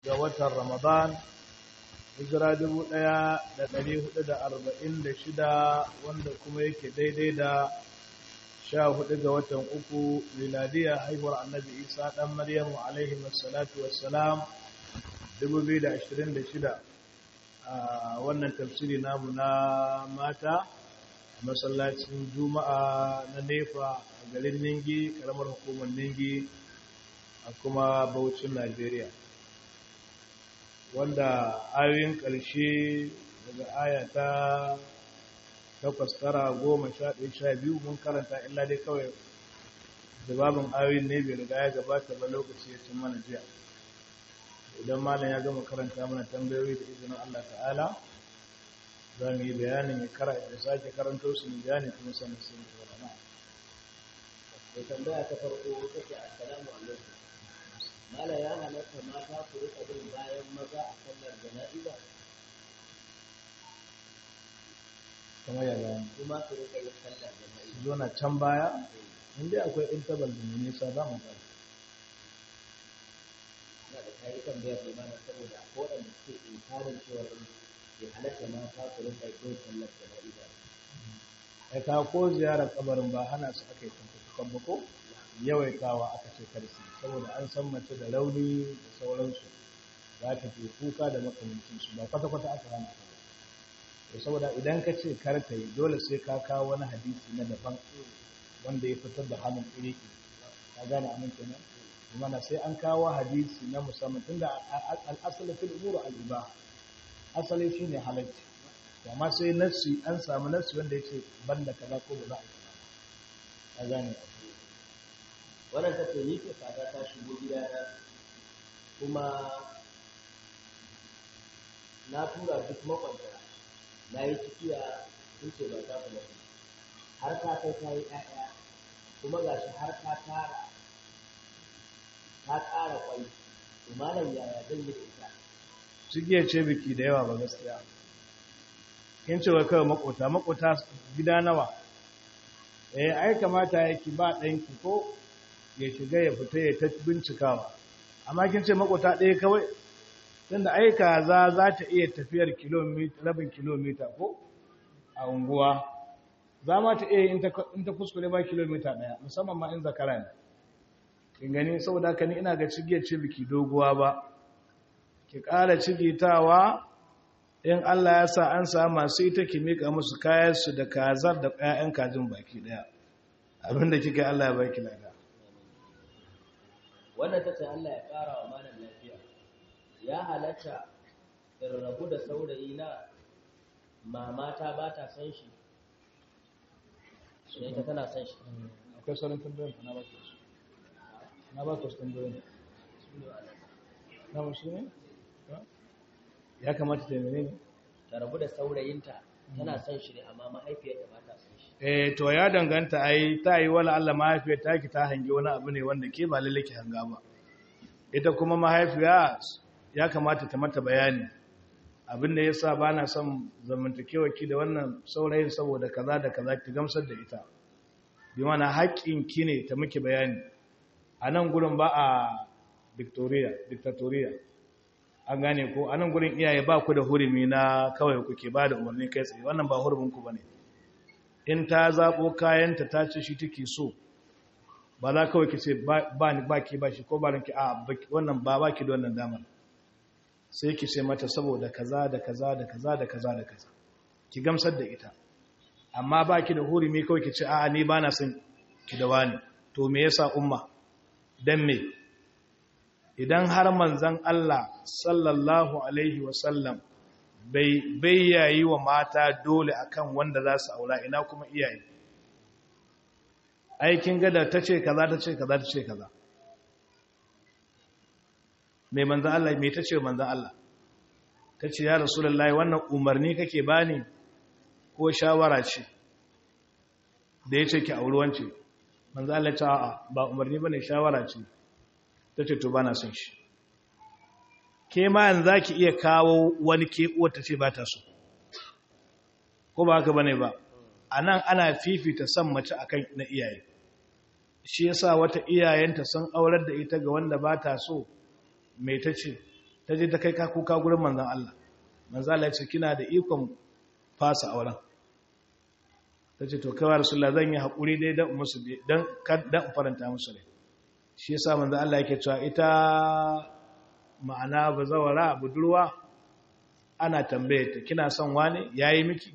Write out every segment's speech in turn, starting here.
ga watan Ramadan hijira 1446 wanda kuma yake daidai da 14 ga watan uku miladiya haihuwar annabi Isa dan Maryamu alaihi wassalatu wassalam 2026 a wannan tafsiri namu na mata masallacin juma'a na nefa a garin ningi karamar hukumar ningi a kuma baucin najeriya wanda ayoyin ƙarshe daga aya ta takwas tara goma sha ɗaya sha biyu mun karanta illa dai kawai jawabin ayoyin ne bai riga ya gabata ba lokaci ya cin mana jiya idan malam ya gama karanta mana tambayoyi da izinin allah ta'ala za mu yi bayanin ya kara da sake karanto su ne bayani kuma sanin sun ci wani da tambaya ta farko take assalamu alaikum mala ya halatta mata su rika bin bayan maza a sallar jana'iza kamar ya bayani kuma su rika yin sallar jana'iza zo na can baya inda akwai intabal da mai nisa za mu tsara na da kayi tambaya bai mana saboda ko da suke inkarin cewa bai halatta mata su rika yin sallar jana'iza ai ka ko ziyarar kabarin ba hana su aka yi tantakan ba ko yawaitawa aka ce karsi saboda an san mace da rauni da sauransu za ta ke kuka da makamancinsu ba kwata-kwata aka hana ta ba saboda idan ka ce kar ta yi dole sai ka kawo wani hadisi na daban wanda ya fitar da hannun iri ka gane amin kenan mana sai an kawo hadisi na musamman tunda al'asali fil umuru al-iba asali shine halacci amma sai nassi an samu nassi wanda yace banda kaza ko ba za a yi ka gane wannan ta ce ni ce kaza ta shigo gida na kuma na tura duk makwanta na yi cikiya sun ce ba ta kula har ta kai ta yi ƴaƴa kuma ga shi har ta tara ta ƙara kwai to malam yaya zan yi da ita cikiya ce biki da yawa ba gaskiya kin ce wai kawai makota makota gida nawa eh ai kamata yake ba ɗanki ko ya shiga ya fita ya ta bincikawa amma kin ce makota ɗaya kawai tunda ai kaza za ta iya tafiyar kilomita rabin kilomita ko a unguwa za ma ta iya in ta kuskure ba kilomita ɗaya musamman ma in zakara ne kin gani saboda haka ni ina ga cigiyar ce biki doguwa ba ki ƙara cigitawa in Allah ya sa an samu masu ita ki mika musu kayansu da kazar da ƴaƴan kajin baki ɗaya abinda kika Allah ya baki lada wannan ta ce Allah ya ƙara wa malam lafiya ya halatta in rabu da saurayi na mamata ba ta san shi sai ta tana san shi akwai sauran tambayoyin na ba ku su na ba ku su tambayoyin na musu ne ya kamata ta yi ne ta rabu da saurayinta tana son shi ne amma mahaifiyarta ba ta son shi eh to ya danganta ai ta yi wala Allah mahaifiyar ta ki ta hangi wani abu ne wanda ke ba lalle ki hanga ba ita kuma mahaifiya ya kamata ta mata bayani abin da yasa ba na son zamantakewa ki da wannan saurayin saboda kaza da kaza ki gamsar da ita bi mana haƙƙin ki ne ta miki bayani a nan gurin ba a Victoria dictatorial an gane ko a nan gurin iyaye ba ku da hurumi na kawai kuke ba da umarni kai tsaye wannan ba huruminku ba ne in ta zaɓo kayanta ta ce shi take so ba za kawai ki ce ba ni ba ki ba shi ko ba ranki a wannan ba ba ki da wannan damar sai ki ce mata saboda kaza da kaza da kaza da kaza da kaza ki gamsar da ita amma ba ki da hurumi kawai ki ce a'a ni ba na son ki da wani to me yasa umma dan me idan har manzan Allah sallallahu Alaihi wasallam bai yayi wa mata dole akan wanda za su aula ina kuma iyaye aikin gada ta ce kaza ta ce kaza ta ce kaza mai manzan Allah mai ta ce manzan Allah ta ce ya rasulullahi wannan umarni kake bani ko shawara ce da ya ce ki auri wance manzan Allah ce a'a ba umarni bane shawara ce ta ce to ba na son shi ke ma yanzu za ki iya kawo wani ke ta ce ba ta so ko ba haka bane ba a nan ana fifita son mace akan na iyaye shi yasa wata iyayenta sun aurar da ita ga wanda ba ta so mai ta ce ta je ta kai ka kuka gurin manzon Allah manzon Allah ya ce kina da ikon fasa auren ta ce to kawai rasulullah zan yi haƙuri dai don musu don faranta musu rai shi yasa manzon Allah yake cewa ita ma'ana bazawara budurwa ana tambaye ta kina son wani yayi miki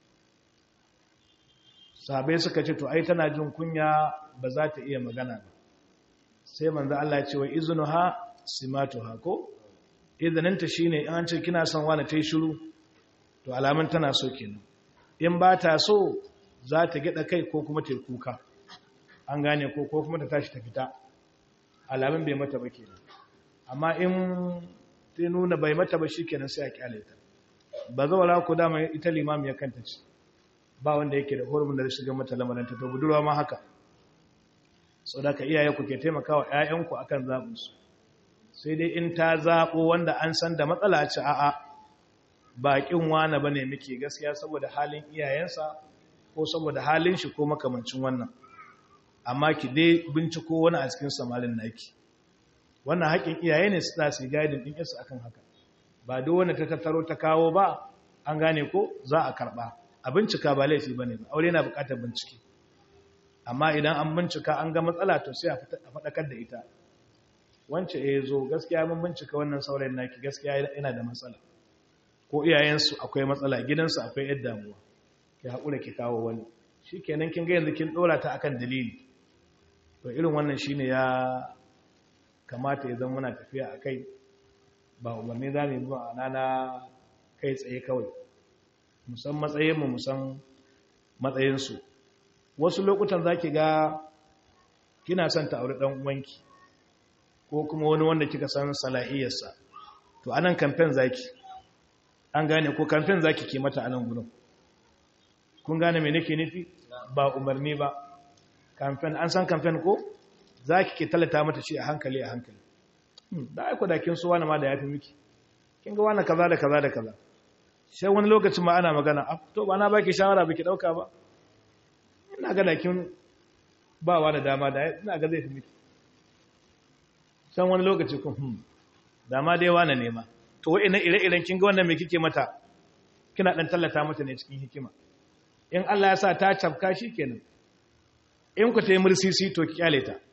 sahabai suka ce to ai tana jin kunya ba za ta iya magana ba sai manzo Allah ya ce wa iznuha simatuha ko idaninta shine in an ce kina son wani tai shiru to alamun tana so kenan in ba ta so za ta gida kai ko kuma ta kuka an gane ko ko kuma ta tashi ta fita alamun bai mata ba kenan amma in ta nuna bai mata ba shikenan sai a kyale ta ba zawara ku dama ita limami ya kanta ce ba wanda yake da hurumin da shiga mata lamarin ta to budurwa ma haka sau da ka iyaye ku ke taimakawa 'ya'yanku akan zaɓinsu sai dai in ta zaɓo wanda an san da matsala ce a'a baƙin wane ba ne muke gaskiya saboda halin iyayensa ko saboda halin shi ko makamancin wannan amma ki dai binciko wani a cikin samarin naki wannan haƙin iyaye ne su su yi gaidin ɗin yasu akan haka ba duk wanda ta tattaro ta kawo ba an gane ko za a karɓa a bincika ba laifi ba ne ba aure na buƙatar bincike amma idan an bincika an ga matsala to sai a faɗakar da ita wance ya zo gaskiya mun bincika wannan saurayin naki gaskiya yana da matsala ko iyayensu akwai matsala gidansu akwai yadda damuwa ki haƙura ki kawo wani shi kenan kin ga yanzu kin ɗora ta akan dalili to irin wannan shine ya kamata ya zama muna tafiya a kai ba umarni za mu yi ba na kai tsaye kawai musan matsayinmu musan matsayinsu wasu lokutan za ki ga kina son ta auri ɗan uwanki ko kuma wani wanda kika san salahiyarsa to anan kamfen zaki an gane ko kamfen zaki ke mata anan gudun kun gane me nake nufi ba umarni ba kamfen an san kamfen ko zaki ke talata mata shi a hankali a hankali da aiko da kin so wani ma da yafi miki kin ga wani kaza da kaza da kaza sai wani lokacin ma ana magana to ba na baki shawara baki dauka ba ina ga da kin ba wa da dama da ina ga zai fi miki san wani lokaci kun hmm dama dai wani nema to wa'ina ire-iren kin ga wannan me kike mata kina dan tallata mata ne cikin hikima in Allah ya sa ta cafka kenan in ku ta yi mursisi to ki kyale ta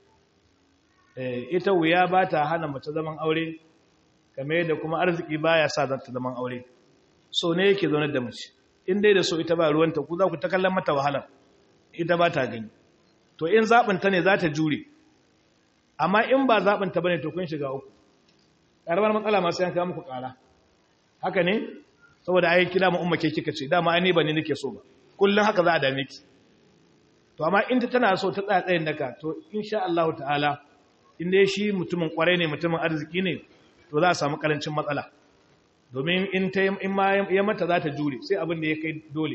eh ita wuya ba ta hana mace zaman aure kamar yadda kuma arziki baya sa za ta zaman aure so ne yake zaune da mace in dai da so ita ba ruwanta ku za ku ta kallon mata wahala ita ba ta gani to in zaɓinta ne za ta jure amma in ba zaɓinta ba ne to kun shiga uku ƙaramar matsala masu yanka muku ƙara haka ne saboda ayi kira ma ummake kika ce dama ai ni ba ne nake so ba kullum haka za a dame ki to amma in ta tana so ta tsaya tsayin daka to insha Allah ta'ala in dai shi mutumin kwarai ne mutumin arziki ne to za a samu karancin matsala domin in ta in ma ya mata za ta jure sai abin da ya kai dole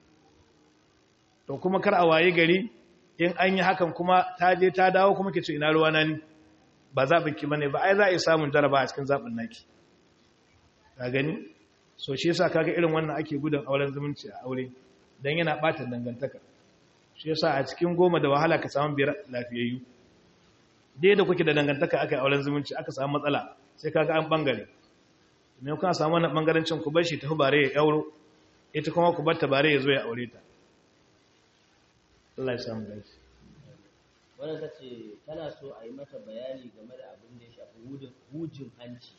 to kuma kar a waye gari in an yi hakan kuma ta je ta dawo kuma ke ce ina ruwa na ni ba zaɓin ki bane ba ai za a yi samun jaraba a cikin zaɓin naki ka gani so shi yasa kaga irin wannan ake gudun auren zumunci a aure dan yana ɓata dangantaka shi yasa a cikin goma da wahala ka samu biyar lafiyayyu dai da kuke da dangantaka aka yi auren zumunci aka samu matsala sai kaga an bangare me kuma samu wannan bangarancin ku bar shi ta bare ya yauro ita kuma ku bar ta bare ya zo ya aure ta Allah ya samu gaci. Wannan ta ce tana so a yi mata bayani game da abin da ya shafi hujin hanci.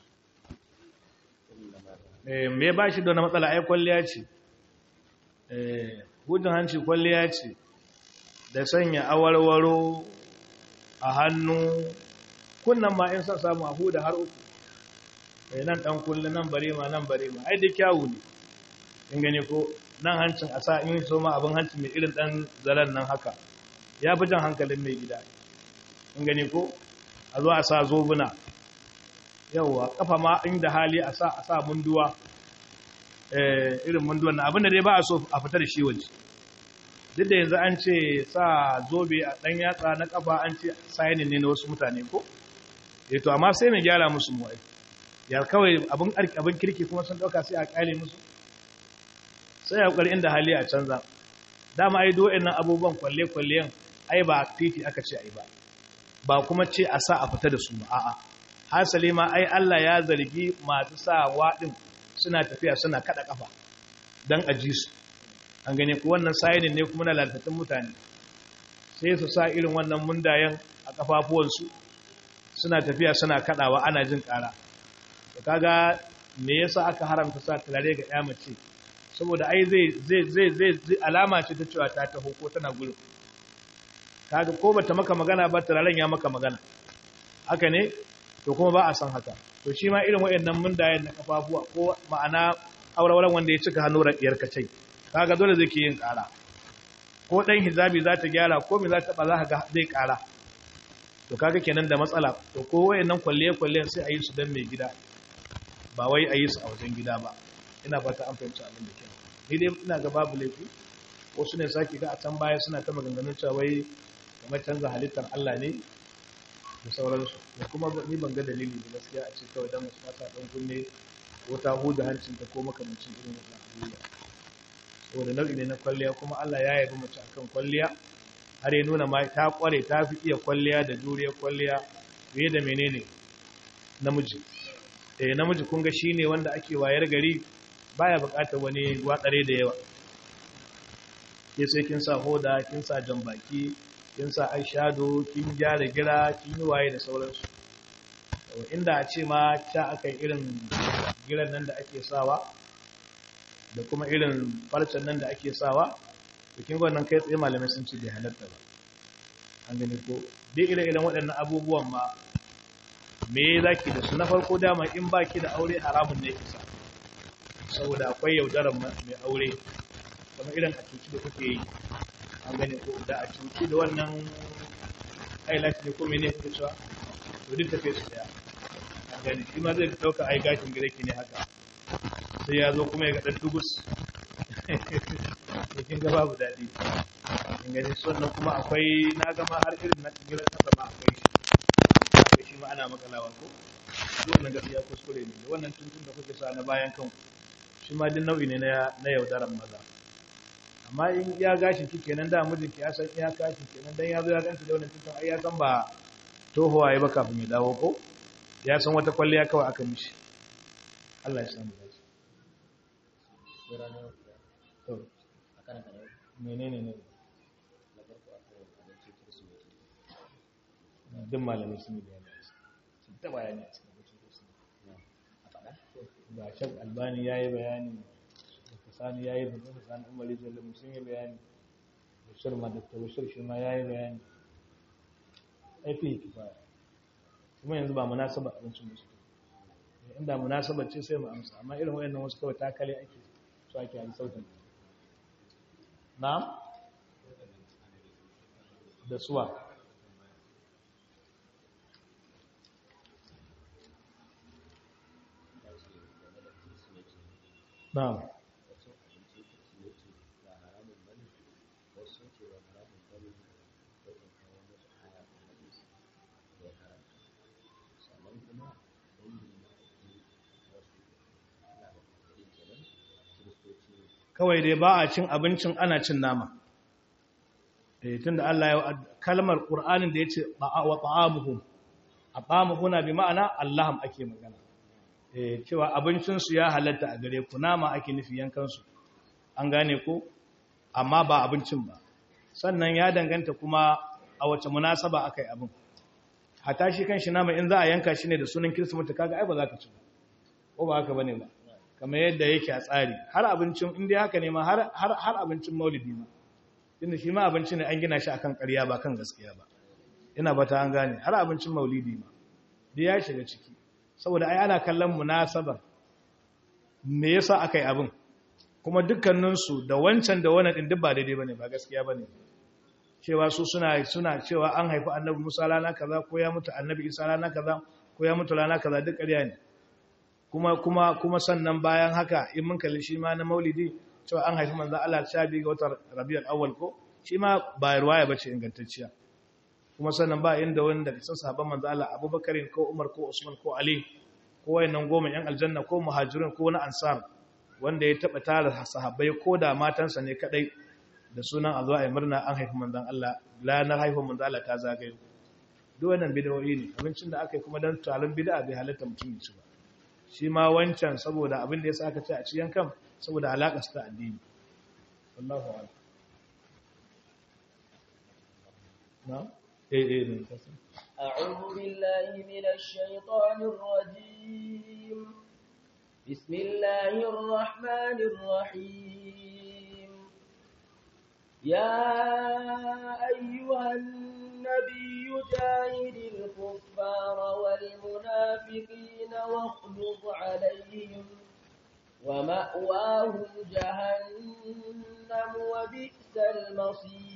Eh, me ba shi da wani matsala ai kwalliya ce. Eh, hujin hanci kwalliya ce da sanya awarwaro a hannu kunnan ma in son samu a huda har uku. Eh, nan dan kullu nan bare ma nan bare ma ai da kyawu ne. In gani ko nan hancin a sa in so ma abin hancin mai irin dan zaren nan haka ya fi jan hankalin mai gida in gani ko a zo a sa zobuna yauwa kafa ma inda hali a sa a sa munduwa irin munduwan na abinda dai ba a so a fita da shi waje duk da yanzu an ce sa zobe a ɗan yatsa na kafa an ce sayanin ne na wasu mutane ko to amma sai mai gyara musu mu'ai ya kawai abin kirki kuma sun ɗauka sai a ƙale musu sai ya kokari inda hali a canza dama ai do nan abubuwan kwalle kwallen ai ba titi aka ce ai ba ba kuma ce a sa a fita da su ba a'a hasali ma ai Allah ya zargi masu sa waɗin suna tafiya suna kada kafa don aji su an gane ku wannan sayinin ne kuma na lalatattun mutane sai su sa irin wannan mundayen a kafafuwansu suna tafiya suna kadawa ana jin kara da kaga me yasa aka haramta sa turare ga ya mace saboda ai zai zai zai zai alama ce ta cewa ta taho ko tana gurin kaga ko bata maka magana ba turaren ya maka magana haka ne to kuma ba a san haka to shi ma irin wayannan mundayen na kafafuwa ko ma'ana aurauran wanda ya cika hannu radiyar kacai kaga dole zai ke yin kara ko dan hijabi za ta gyara ko me za ta ba za ka ga zai kara to kaga kenan da matsala to ko wayannan kwalle kwalle sai a yi su dan mai gida ba wai a yi su a wajen gida ba ina fata an fahimci abin da kenan ni dai ina ga babu laifi wasu ne saki ga a can baya suna ta maganganun cewa wai kamar canza halittar Allah ne da sauransu da kuma ni ban ga dalili da gaskiya a ce kawai dan musu mata dan kunne ko ta huda hancin ta ko makamancin irin wannan abubuwa saboda nau'i ne na kwalliya kuma Allah ya yabi mace akan kwalliya har ya nuna ma ta kware ta fi iya kwalliya da juriya kwalliya fiye da menene namiji eh namiji kun ga shine wanda ake wayar gari baya bukatar wani watsare da yawa ke sai kin sa hoda kin sa jambaki kin sa eyeshadow kin gyara gira kin yi waye da sauransu inda a ce ma ta aka yi irin giran nan da ake sawa da kuma irin farcen nan da ake sawa da kin wannan kai tsaye malamai sun ce bai halatta ba an gani ko dai ire-iren waɗannan abubuwan ma me za ki da su na farko dama in ba ki da aure haramun ne kisa saboda akwai yaudarar mai aure kuma irin a cuci da kuke yi an gani ko da a cuci da wannan highlight ne ko mene kuke cewa to duk tafiye su daya an gani shi ma zai ɗauka ai gashin gida ki ne haka sai ya zo kuma ya ga ɗan dugus kin ga babu daɗi in gani sannan kuma akwai na gama har irin na tsibirar ƙasa ma akwai shi akwai shi ma ana makalawa ko wannan gaskiya kuskure ne da wannan tuntun da kuke sa na bayan kan shi ma din nau'i ne na yaudaran maza amma in ya gashin ki kenan da mijinki ya san iya gashin kenan dan ya zo ya ganta da wannan tuntun ai ya san ba tohuwa ya ba kafin ya dawo ko ya san wata kwalliya kawai aka mishi Allah ya samu dace to menene ne duk malamai sun yi bayani sun ta bayani a cikin abincin kursi ba shak albani ya yi bayani da sani ya yi bayani da sani umar jallu sun yi bayani da shirma da tawashir shi ma ya yi bayani aifi kifaya kuma yanzu ba munasaba abincin musu inda munasabar ce sai mu amsa amma irin wayannan wasu kawai takale ake su ake yi sautin na'am da suwa na'am kawai dai ba a cin abincin ana cin nama eh tunda Allah ya kalmar Qur'anin da yace wa ta'amuhum atamuhuna bi ma'ana Allahum ake magana eh cewa abincin su ya halatta a gare ku nama ake nufi yankan su an gane ko amma ba abincin ba sannan ya danganta kuma a wace munasaba akai abin hata shi kanshi nama in za a yanka shi ne da sunan Kirsimeti kaga ai ba za ka ci ba ko ba haka bane ba kamar yadda yake a tsari har abincin inda haka ne ma har abincin maulidi ma inda shi ma abinci ne an gina shi akan ƙarya ba kan gaskiya ba ina bata an gane har abincin maulidi ma da ya shiga ciki saboda ai ana kallon munasabar me yasa aka yi abin kuma dukkaninsu da wancan da wannan din duk ba daidai bane ba gaskiya bane cewa su suna suna cewa an haifi annabi Musa rana kaza ko ya mutu annabi Isa rana kaza ko ya mutu rana kaza duk ƙarya ne kuma kuma kuma sannan bayan haka in mun kalli shi ma na maulidi cewa an haifi manzo Allah sha biyu ga watan Rabiul Awwal ko shi ma ba riwaya bace ingantacciya kuma sannan ba inda wanda sun sahabban manzo Allah Abubakar ko Umar ko Usman ko Ali ko wayannan goma yan aljanna ko muhajirun ko na ansar wanda ya taba tara sahabbai ko da matansa ne kadai da sunan a zo a yi murna an haifi manzon Allah ranar haifin manzon Allah ta zagayo duk wannan bid'o'i ne abincin da aka yi kuma don taron bid'a bai halatta mutum ya ci ba shi ma wancan saboda abin da yasa aka ce a ci yankan saboda alaƙa su ta addini wallahu a'lam na eh eh ne kasan أعوذ بالله من الشيطان الرجيم بسم الله الرحمن الرحيم يا أيها النبي جاهد الكفار والمنافقين واغلظ عليهم ومأواهم جهنم وبئس المصير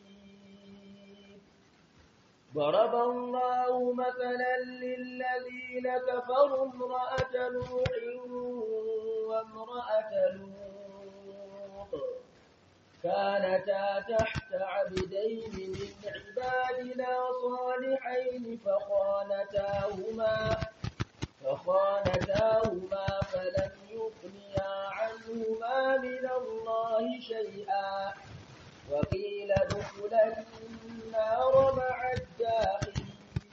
ضرب الله مثلا للذين كفروا امرأة نوح وامرأة لوط كانتا تحت عبدين من عبادنا صالحين فخانتاهما فخانتاهما فلم يغنيا عنهما من الله شيئا وقيل ادخلا النار مع الداخلين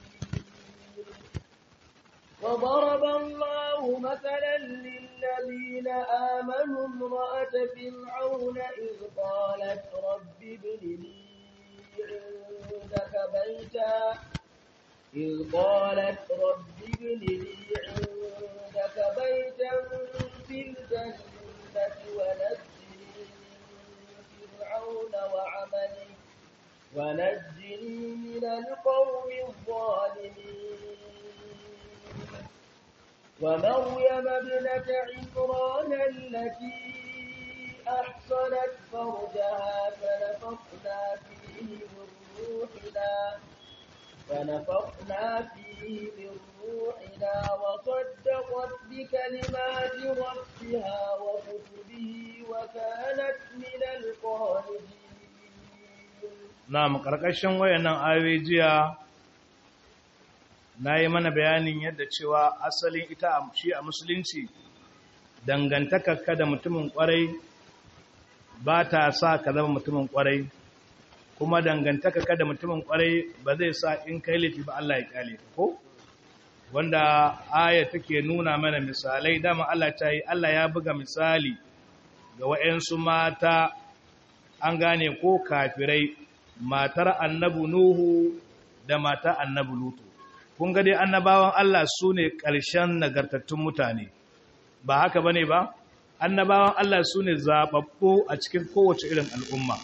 وضرب الله مثلا للذين آمنوا امرأة فرعون إذ قالت رب ابن لي عندك بيتا إذ قالت رب ابن لي عندك بيتا في الجنة ونجني من فرعون وعمله ونجني من القوم الظالمين ومريم ابنة عمران التي أحصنت فرجها فنفخنا فيه من روحنا فنفخنا فيه من روحنا وصدقت بكلمات ربها وكتبه وكانت من القانتين na karkashin wayannan ayoyi jiya na yi mana bayanin yadda cewa asalin ita a shi a musulunci dangantakarka da mutumin kwarai ba ta sa ka zama mutumin kwarai kuma dangantakarka da mutumin kwarai ba zai sa in kai laifi ba Allah ya kyale ka ko wanda aya take nuna mana misalai dama Allah ta yi Allah ya buga misali ga waɗansu mata an gane ko kafirai matar annabu Nuhu da matar annabu Lutu. Kun ga dai annabawan Allah su ne ƙarshen nagartattun mutane, ba haka ba ne ba? Annabawan Allah su ne zaɓaɓɓu a cikin kowace irin al'umma,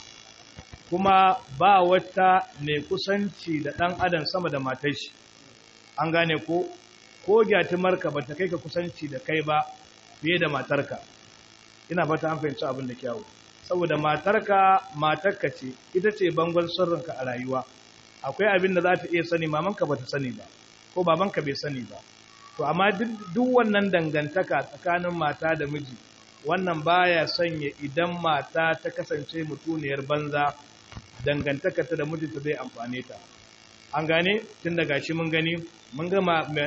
kuma ba wata mai kusanci da ɗan adam sama da matar shi. An gane ko, ko gyatimarka ba ta kai ka kusanci da kai ba fiye da matarka. Ina fata an fahimci abin da kyawu. saboda matarka matarka ce ita ce bangon sirrinka a rayuwa akwai abin da za ta iya sani mamanka ba ta sani ba ko babanka bai sani ba to amma duk wannan dangantaka tsakanin mata da miji wannan baya sanya idan mata ta kasance mutuniyar banza dangantaka ta da mijinta zai amfane ta an gane tun daga shi mun gani mun ga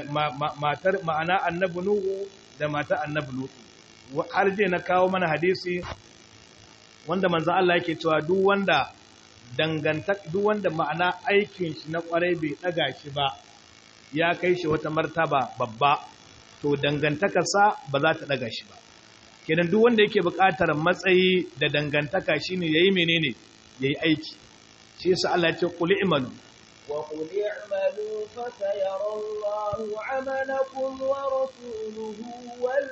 matar ma'ana annabi nuhu da mata annabi lutu har je na kawo mana hadisi wanda manzo Allah yake cewa duk wanda dangantak duk wanda ma'ana aikin shi na kwarai bai daga shi ba ya kai shi wata martaba babba to dangantakarsa ba za ta daga shi ba kenan duk wanda yake buƙatar matsayi da dangantaka shine yayi menene yayi aiki shi yasa Allah ya ce qul i'malu wa qul i'malu fa sayara Allahu 'amalakum wa rasuluhu wal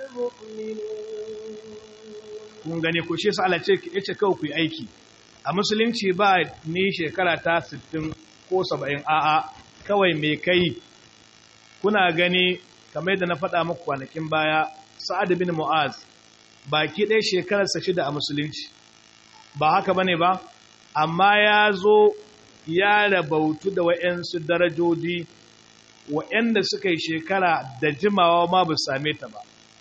mu'minun kun gane ko shi yasa Allah ce yace kawai ku yi aiki a musulunci ba ni shekara ta 60 ko 70 a'a kawai me kai kuna gani kamar da na faɗa muku kwanakin baya Sa'ad bin Mu'az baki ɗaya shekararsa shida a musulunci ba haka bane ba amma ya zo ya rabautu da wa'yansu darajoji wa'yanda suka yi shekara da jimawa ma ba same ta ba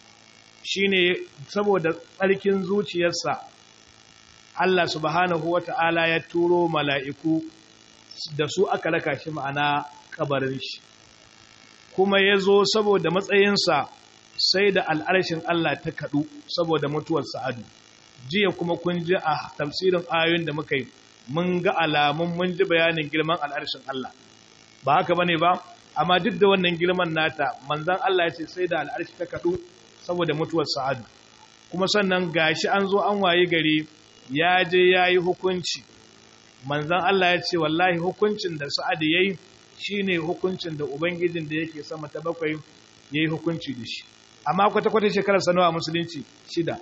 shi ne saboda tsarkin zuciyarsa Allah subhanahu wa ta'ala ya turo mala'iku da su aka raka shi ma'ana kabarin shi kuma ya zo saboda matsayinsa sai da al'arshin Allah ta kaɗu saboda mutuwar sa'adu jiya kuma kun ji a tafsirin ayoyin da muka yi mun ga alamun mun ji bayanin girman al'arshin Allah ba haka bane ba amma duk da wannan girman nata manzon Allah ya ce sai da al'arshi ta kadu saboda mutuwar sa'adu kuma sannan gashi an zo an waye gari ya je yayi hukunci manzon Allah ya ce wallahi hukuncin da sa'adu yayi shine hukuncin da ubangijin da yake sama ta bakwai yayi hukunci da shi amma kwata kwata shekarar sanawa musulunci shida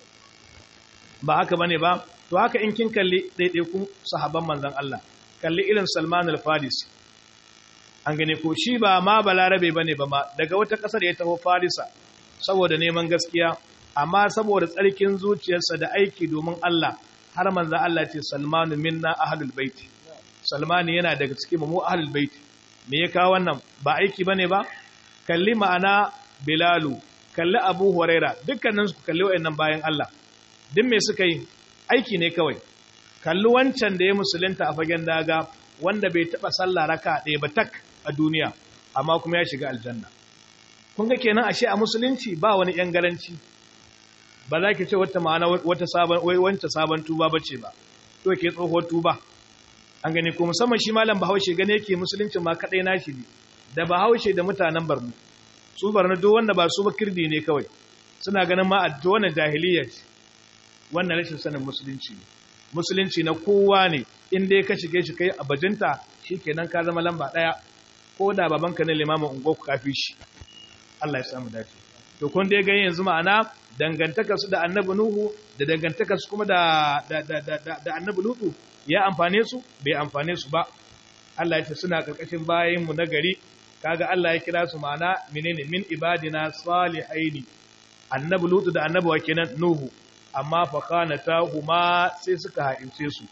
ba haka bane ba to haka in kin kalli ɗaiɗaikun sahabban manzon Allah kalli irin Salman al-Farisi an gane ko shi ba ma balarabe bane ba ma daga wata ƙasar ya taho Farisa saboda neman gaskiya amma saboda tsarkin zuciyarsa da aiki domin Allah har manzon Allah ce Salmanu minna ahlul bait Salman yana daga cikin mu ahlul bait me ya kawo wannan ba aiki bane ba kalli ma'ana Bilalu kalli Abu Huraira dukkanin su kalli wayannan bayan Allah duk me suka yi aiki ne kawai kalli wancan da ya musulunta a fagen daga wanda bai taba sallah raka ɗaya ba tak a duniya amma kuma ya shiga aljanna kun ga kenan ashe a musulunci ba wani yan garanci ba za ki ce wata ma'ana wata sabon wai wanta sabon tuba bace ba to ke tsohuwar tuba an gani ko musamman shi malam Bahaushe gane yake musulunci ma kadai nashi ne da Bahaushe da mutanen Barno su Barno duk wanda ba su ba kirdi ne kawai suna ganin ma a wannan jahiliya ce wannan rashin sanin musulunci ne musulunci na kowa ne in dai ka shige shi kai a bajinta shikenan ka zama lamba daya ko da babanka ne limamin ungo ku kafi shi Allah ya samu dace to kun dai ga yanzu ma'ana dangantaka su da annabi nuhu da dangantaka su kuma da da da da, da annabi lutu ya amfane su bai amfane su ba Allah ya ce suna karkashin bayin mu na gari kaga Allah ya kira su ma'ana menene min ibadina salihaini annabi lutu da annabi wa kenan nuhu amma fakanata huma sai suka ha'ince su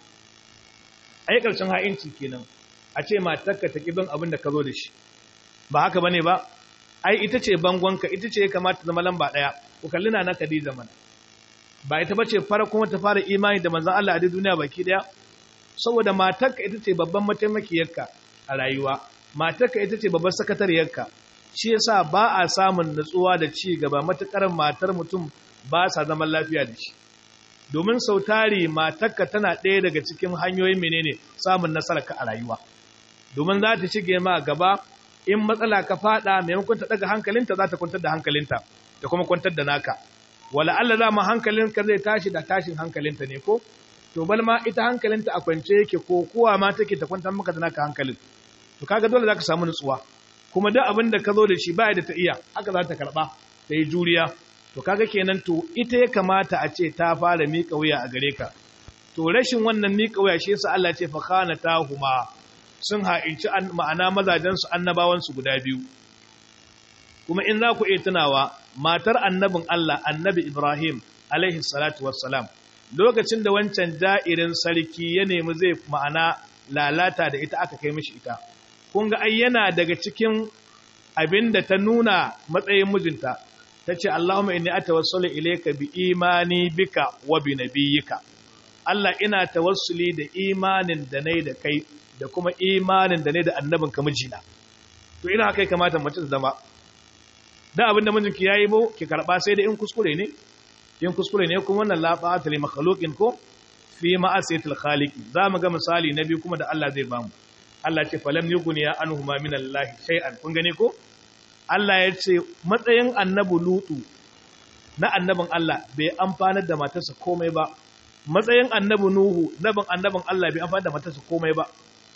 ai karshen ha'inci kenan a ce matarka ta kibin abin da ka zo da shi ba haka bane ba ai ita ce bangonka ita ce ya kamata zama lamba daya ku kalli na Khadija mana ba ita bace farkon ta fara imani da manzon Allah a duniya baki daya saboda matarka ita ce babban mataimakiyarka a rayuwa matarka ita ce babban sakatariyarka shi yasa ba a samun natsuwa da ci gaba matukar matar mutum ba sa zaman lafiya da shi domin sautari matakka tana ɗaya daga cikin hanyoyin menene samun nasararka a rayuwa domin za ta shige ma gaba in matsala ka fada maimakon ta daga hankalinta za ta kwantar da hankalinta ta kuma kwantar da naka wala Allah za mu hankalinka zai tashi da tashin hankalinta ne ko to bal ma ita hankalinta a kwance yake ko kowa ma take ta kwantar maka da naka hankalin to kaga dole zaka samu nutsuwa kuma duk abin da ka zo da shi ba da ta iya haka za ta karba ta yi juriya to kaga kenan to ita ya kamata a ce ta fara miƙa wuya a gare ka to rashin wannan miƙa wuya shi yasa Allah ce fa khana tahuma sun ha'inci ma'ana mazajen su annabawan su guda biyu kuma in za ku iya tunawa matar annabin Allah annabi Ibrahim alaihi salatu wassalam lokacin da wancan da'irin sarki ya nemi zai ma'ana lalata da ita aka kai mishi ita kun ga ai yana daga cikin abinda ta nuna matsayin mijinta ta ce Allahumma inni atawassalu ilayka bi imani bika wa bi nabiyyika Allah ina tawassuli da imanin da nayi da kai da kuma imanin da nayi da annabin ka mijina to ina haka kamata mace ta zama da abin da mijinki yayi bo ki karba sai da in kuskure ne in kuskure ne kuma wannan la ta'ata li makhluqin ko fi ma'asiyatil khaliq za mu ga misali na biyu kuma da Allah zai bamu Allah ce falam yughniya anhuma min Allah shay'an kun gane ko Allah ya ce matsayin annabu lutu na annabin Allah bai amfanar da matarsa komai ba matsayin annabu nuhu nabin annabin Allah bai amfanar da matarsa komai ba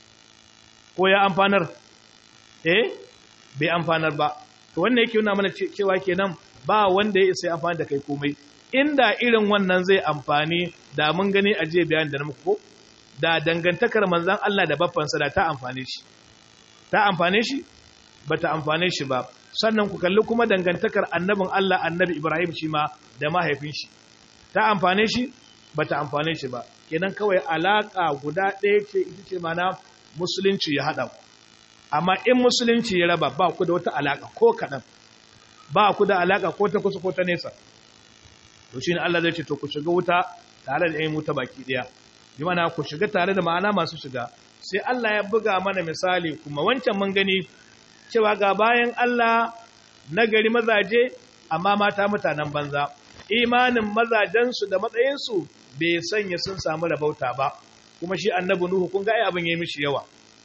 ko ya amfanar eh bai amfanar ba to wannan yake nuna mana cewa kenan ba wanda ya isa amfani da kai komai inda irin wannan zai amfani da mun gani a jiya bayan da na muku ko da dangantakar manzon Allah da baffansa da ta amfane shi ta amfane shi bata amfane shi ba sannan ku kalli kuma dangantakar annabin Allah annabi Ibrahim shi ma da mahaifin shi ta amfane shi bata amfane shi ba kenan kawai alaka guda ɗaya ce ita ce mana musulunci ya haɗa ku amma in musulunci ya raba ba ku da wata alaka ko kaɗan ba ku da alaka ko ta kusa ko ta nesa to shine Allah zai ce to ku shiga wuta tare da ƴan wuta baki ɗaya bi mana ku shiga tare da ma'ana masu shiga sai Allah ya buga mana misali kuma wancan mun gani cewa ga bayan Allah na gari mazaje amma mata mutanen banza imanin mazajensu da matsayinsu bai sanya sun samu rabauta ba kuma shi annabi nuhu kun ga ai abin yayi mishi yawa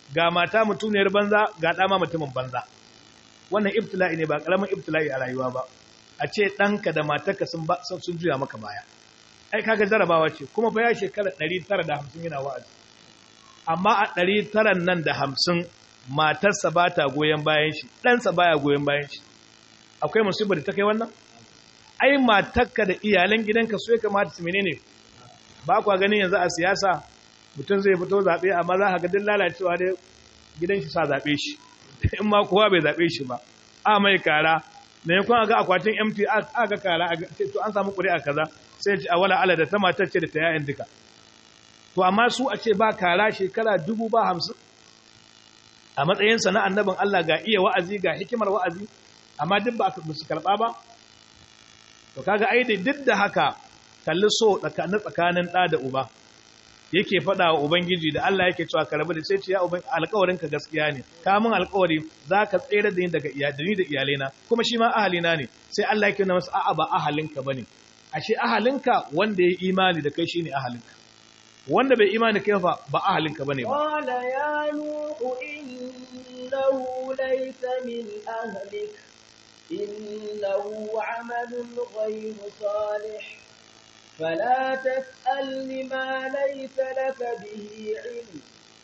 ga mata mutuniyar banza ga dama mutumin banza wannan ibtila'i ne ba karamin ibtila'i a rayuwa ba a ce ɗanka da matarka sun sun juya maka baya ai kaga jarabawa ce kuma fa ya shekara 950 yana wa'azi amma a 900 nan da 50 matarsa ba ta goyon bayan shi ɗansa baya goyon bayan shi akwai musibar da ta kai wannan ai matarka da iyalan gidanka su ya kamata su menene ba kwa ganin yanzu a siyasa mutum zai fito zaɓe amma za ka ga duk lalacewa dai gidan shi sa zaɓe shi in ma kowa bai zaɓe shi ba a mai kara na yankun ga akwatin mt a ga kara a to an samu ƙuri'a kaza sai ce a wala ala da ta matar ce da ta yayan duka to amma su a ce ba kara shekara dubu ba hamsin a matsayinsa na annabin Allah ga iya wa'azi ga hikimar wa'azi amma duk ba su karɓa ba to kaga ai duk da haka kalli so tsakanin tsakanin ɗa da uba yake faɗa wa ubangiji da Allah yake cewa ka rabu da sai ce ya uban alƙawarin ka gaskiya ne ka mun alƙawari za ka tsere da ni daga iyalini da iyalaina kuma shi ma ahalina ne sai Allah yake nuna masa a'a ba ahalinka bane ashe ahalinka wanda ya imani da kai shine ahalinka wanda bai imani kai fa ba ahalinka bane ba qala ya nuhu innahu laysa min ahlik innahu amalun ghayru salih فلا تسألني ما ليس لك به علم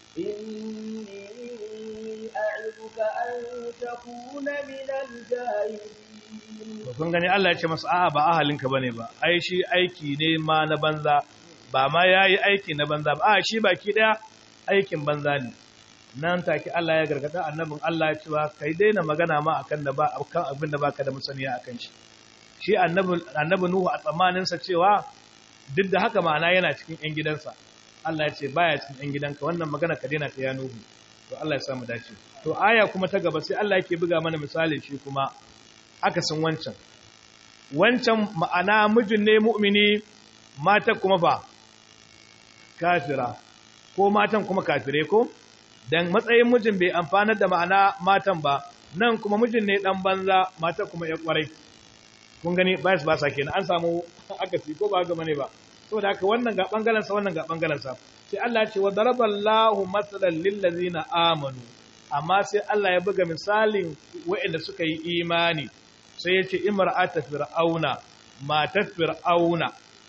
إني أعظك أن تكون من الجاهلين kun gani Allah ya ce masa a'a ba ahalinka bane ba ai shi aiki ne ma na banza ba ma yayi aiki na banza ba a shi baki daya aikin banza ne nan take Allah ya gargada annabin Allah ya cewa kai daina magana ma akan da ba akan abin da baka da musaniya akan shi shi annabi annabi Nuhu a tsammanin sa cewa duk da haka ma'ana yana cikin ‘yan gidansa, Allah ya ce baya cikin ‘yan gidanka wannan magana ka daina ta ya nuhu, to Allah ya samu dace. To aya kuma ta gaba sai Allah yake buga mana misali shi kuma akasin wancan. Wancan ma'ana mijin ne mu'mini mata kuma ba kafira, ko matan kuma kafire ko? Dan matsayin mijin bai amfanar da ma'ana matan ba, nan kuma mijin ne ɗan banza mata kuma ya ƙwarai. kun gani ba su ba sa kenan an samu akasi ko ba ga bane ba saboda haka wannan ga bangaren sa wannan ga bangaren sa sai Allah ya ce wa daraballahu masalan lil ladzina amanu amma sai Allah ya buga misalin waɗanda suka yi imani sai ya ce imra'ata fir'auna matar fir'auna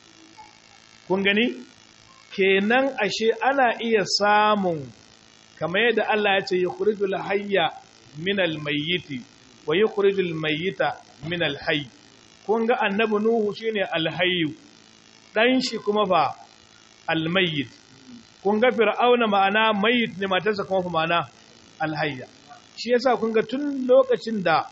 kun gani kenan ashe ana iya samun kamar yadda Allah ya ce yukhrijul hayya minal mayyiti wa yukhrijul mayyita minal hayy kun ga annabi Nuhu shine alhayyu dan shi kuma fa almayyit kun ga fir'auna ma'ana mayyit ne matarsa kuma fa ma'ana alhayya shi yasa kun ga tun lokacin da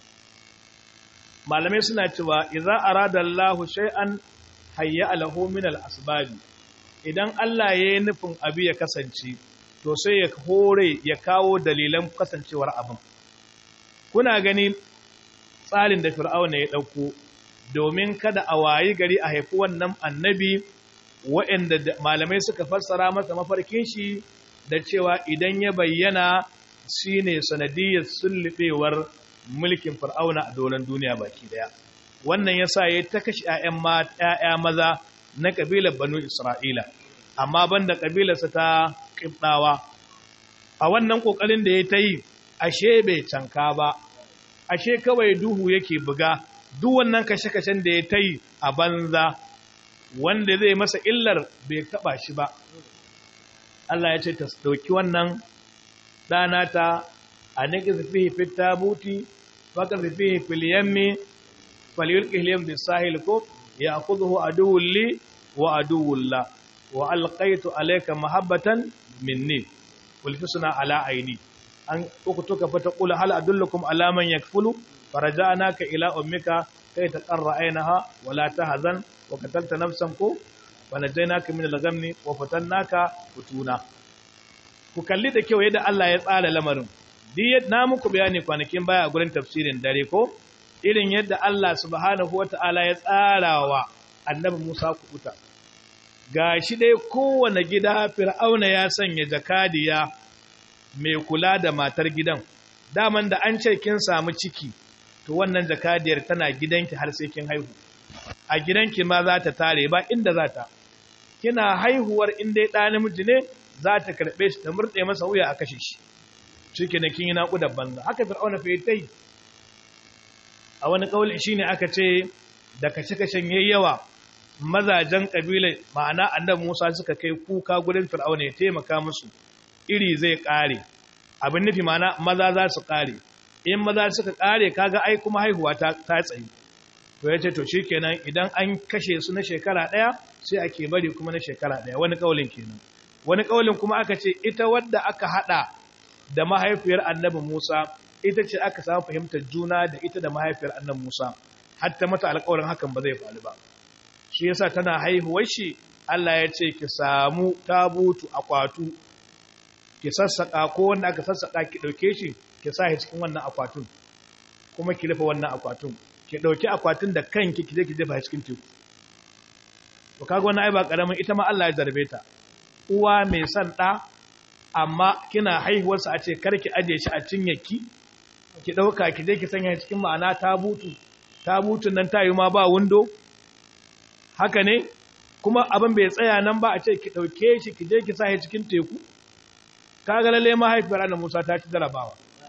malamai suna cewa idza arada Allahu shay'an hayya lahu min al-asbab idan Allah ya yi nufin abu ya kasance to sai ya hore ya kawo dalilan kasancewar abin kuna gani tsarin da fir'auna ya ɗauko domin kada a wayi gari a haifi wannan annabi waɗanda malamai suka fassara masa mafarkin shi da cewa idan ya bayyana shi ne sanadiyar sullubewar mulkin fir'auna a doron duniya baki daya wannan ya sa ya ta kashe ‘ya'ya maza na ƙabilar banu isra'ila amma banda ƙabilarsa ta ƙibɗawa a wannan ƙoƙarin da ya ta yi ashe bai canka ba ashe kawai duhu yake buga duk wannan kashe-kashen da ya ta yi a banza wanda zai masa illar bai taba shi ba Allah ya ce ta dauki wannan ɗana ta a niki fihi fit tabuti faka fihi fil yammi falyulqi al yam bis sahil ko ya'khudhu aduwwun li wa aduwwun la wa alqaitu alayka mahabbatan minni qul tusna ala aini an ukutuka fa taqulu hal adullukum ala man yakfulu faraja'naka ila ummika kay taqarra aynaha wa la tahzan wa qatalta nafsan ku wa najaynaka min al-ghammi wa fatannaka futuna ku kalli da kyau yadda Allah ya tsara lamarin duk na muku bayani kwanakin baya a gurin tafsirin dare ko irin yadda Allah subhanahu wata'ala ya tsara wa annabi Musa kubuta gashi dai kowane gida fir'auna ya sanya jakadiya mai kula da matar gidan daman da an ce kin samu ciki to wannan jakadiyar tana gidanki har sai kin haihu a gidanki ma za ta tare ba inda za ta kina haihuwar inda ya ɗa namiji ne za ta karɓe shi ta murɗe masa wuya a kashe shi shi ke kin yi naƙudar banza haka fir'auna fa yi a wani ƙauli shi ne aka ce da kashe-kashen yayi yawa mazajen ƙabilar ma'ana annabi musa suka kai kuka gurin fir'auna ya taimaka musu iri zai ƙare abin nufi ma'ana maza za su ƙare in maza suka ƙare kaga ai kuma haihuwa ta tsayi to ya ce to shi kenan idan an kashe su na shekara ɗaya sai ake bari kuma na shekara ɗaya wani ƙaulin kenan wani ƙaulin kuma aka ce ita wadda aka haɗa da mahaifiyar annabi Musa ita ce aka samu fahimtar juna da ita da mahaifiyar annabi Musa hatta mata alƙawarin hakan ba zai faru ba shi yasa tana haihuwar shi Allah ya ce ki samu tabutu akwatu ki sassaka ko wanda aka sassaka ki dauke shi ki sa shi cikin wannan akwatun kuma ki rufe wannan akwatun ki dauki akwatin da kanki ki je ki jefa cikin teku to kaga wannan ai ba karamin ita ma Allah ya zarbe ta uwa mai son ɗa amma kina haihuwarsa a ce karki ajiye shi a cinyarki ki ɗauka ki je ki sanya cikin ma'ana tabutu tabutun nan ta yi ma ba windo haka ne kuma abin bai tsaya nan ba a ce ki ɗauke shi ki je ki sa shi cikin teku kaga lalle mahaifiyar annabi Musa ta ci jarabawa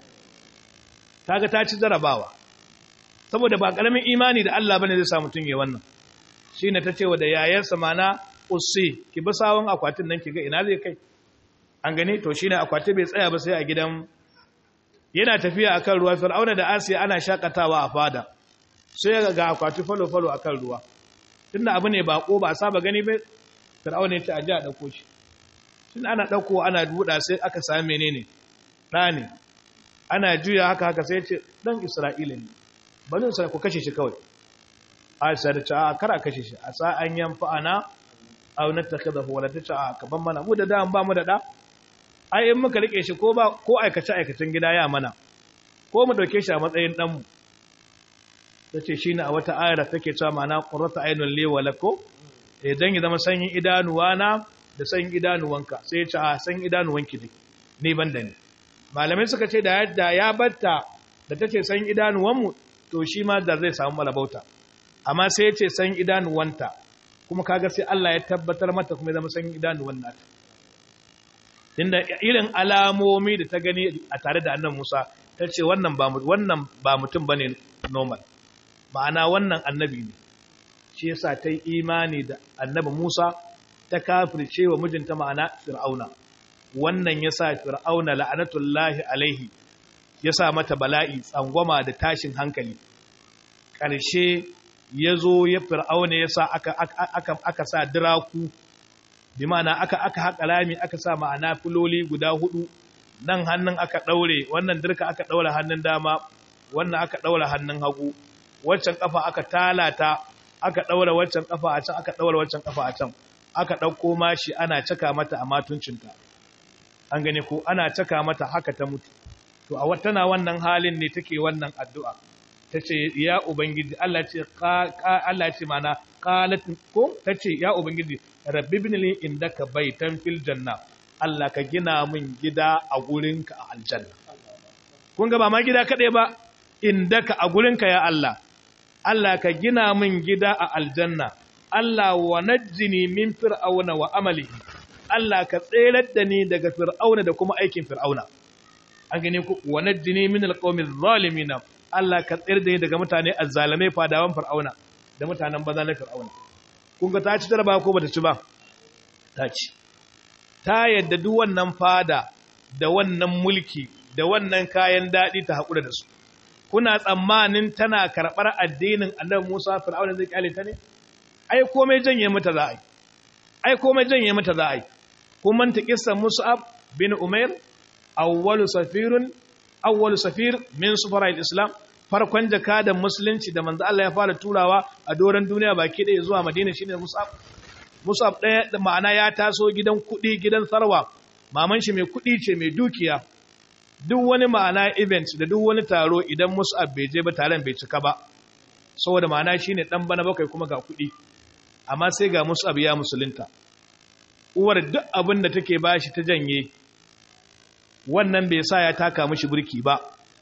kaga ta ci jarabawa saboda ba karamin imani da Allah bane zai sa mutun yayin wannan shine ta ce wa da yayarsa mana usi ki bi sawon akwatin nan ki ga ina zai kai an gani to shine akwati bai tsaya ba sai a gidan yana tafiya akan ruwa fir'auna da asiya ana shakatawa a fada sai ga akwati falo falo akan ruwa tunda abu ne bako ba saba gani ba fir'auna ya ce aje a dauko shi tun ana dauko ana buda sai aka same menene da ne ana juya haka haka sai ya ce dan isra'ila ne bari sai ku kashe shi kawai aisha da ta kara kashe shi a sa an yanfa ana aw nattakhadahu wala ta ka ban mana mu da da ba mu da da ai in muka rike shi ko ba ko aikace aikacin gida ya mana ko mu dauke shi a matsayin dan mu tace shine a wata ayar take cewa mana qurratu aynul li wa lakum idan ya zama sanyin idanuwa na da sanyin idanuwanka sai ya ce a sanyin idanuwanki ne ni ban da ni malamai suka ce da yadda ya batta da tace sanyin idanuwan mu to shi ma da zai samu malabauta amma sai ya ce sanyin idanuwanta kuma kaga sai Allah ya tabbatar mata kuma ya zama sanyin idanuwan nata inda irin alamomi da ta gani a tare da annan Musa ta ce wannan ba wannan ba mutum bane normal ma'ana wannan annabi ne shi yasa ta yi imani da annabi Musa ta kafirce wa mijinta ma'ana Fir'auna wannan yasa Fir'auna la'anatullahi alaihi yasa mata bala'i tsangwama da tashin hankali ƙarshe ya zo ya fir'auna ya sa aka, aka, aka, sa diraku bi ma'ana aka aka haƙa rami aka sa ma'ana filoli guda hudu nan hannun aka ɗaure wannan dirka aka ɗaure hannun dama wannan aka ɗaure hannun hagu waccan ƙafa aka talata aka ɗaure waccan ƙafa a can aka ɗaure waccan ƙafa a can aka ɗauko mashi ana caka mata a matuncinta an gane ko ana caka mata haka ta mutu to a tana wannan halin ne take wannan addu'a ta ce ya ubangiji Allah ce Allah ce mana qalat ko ta ce ya ubangiji rabbi ibn li indaka baitan fil janna Allah ka gina min gida a gurinka a aljanna kun ga ba ma gida kadai ba indaka a gurinka ya Allah Allah ka gina min gida a aljanna Allah wa najjini min fir'auna wa amalihi Allah ka tserar da ni daga fir'auna da kuma aikin fir'auna an gane ku wa najjini min alqawmi adh-dhalimin Allah ka tsayar da ni daga mutane azzalamai fadawan fir'auna da mutanen baza na fir'auna kun ga ta ci jaraba ko bata ci ba ta ci ta yadda duk wannan fada da wannan mulki da wannan kayan dadi ta hakura da su kuna tsammanin tana karbar addinin Annabi Musa fir'auna zai kyale ta ne ai komai janye mata za a yi ai komai janye mata za a yi kun manta kissan Mus'ab bin Umair awwalu safirun awwalu safir min sufara islam farkon jakadan musulunci da manzo Allah ya fara turawa a doran duniya baki ɗaya zuwa Madina shine Mus'ab Mus'ab ɗaya da ma'ana ya taso gidan kuɗi gidan sarwa maman shi mai kuɗi ce mai dukiya duk wani ma'ana event da duk wani taro idan Mus'ab bai je ba taron bai cika ba saboda ma'ana shine dan bana bakwai kuma ga kuɗi amma sai ga Mus'ab ya musulunta uwar duk abin da take bashi ta janye wannan bai sa ya taka mishi burki ba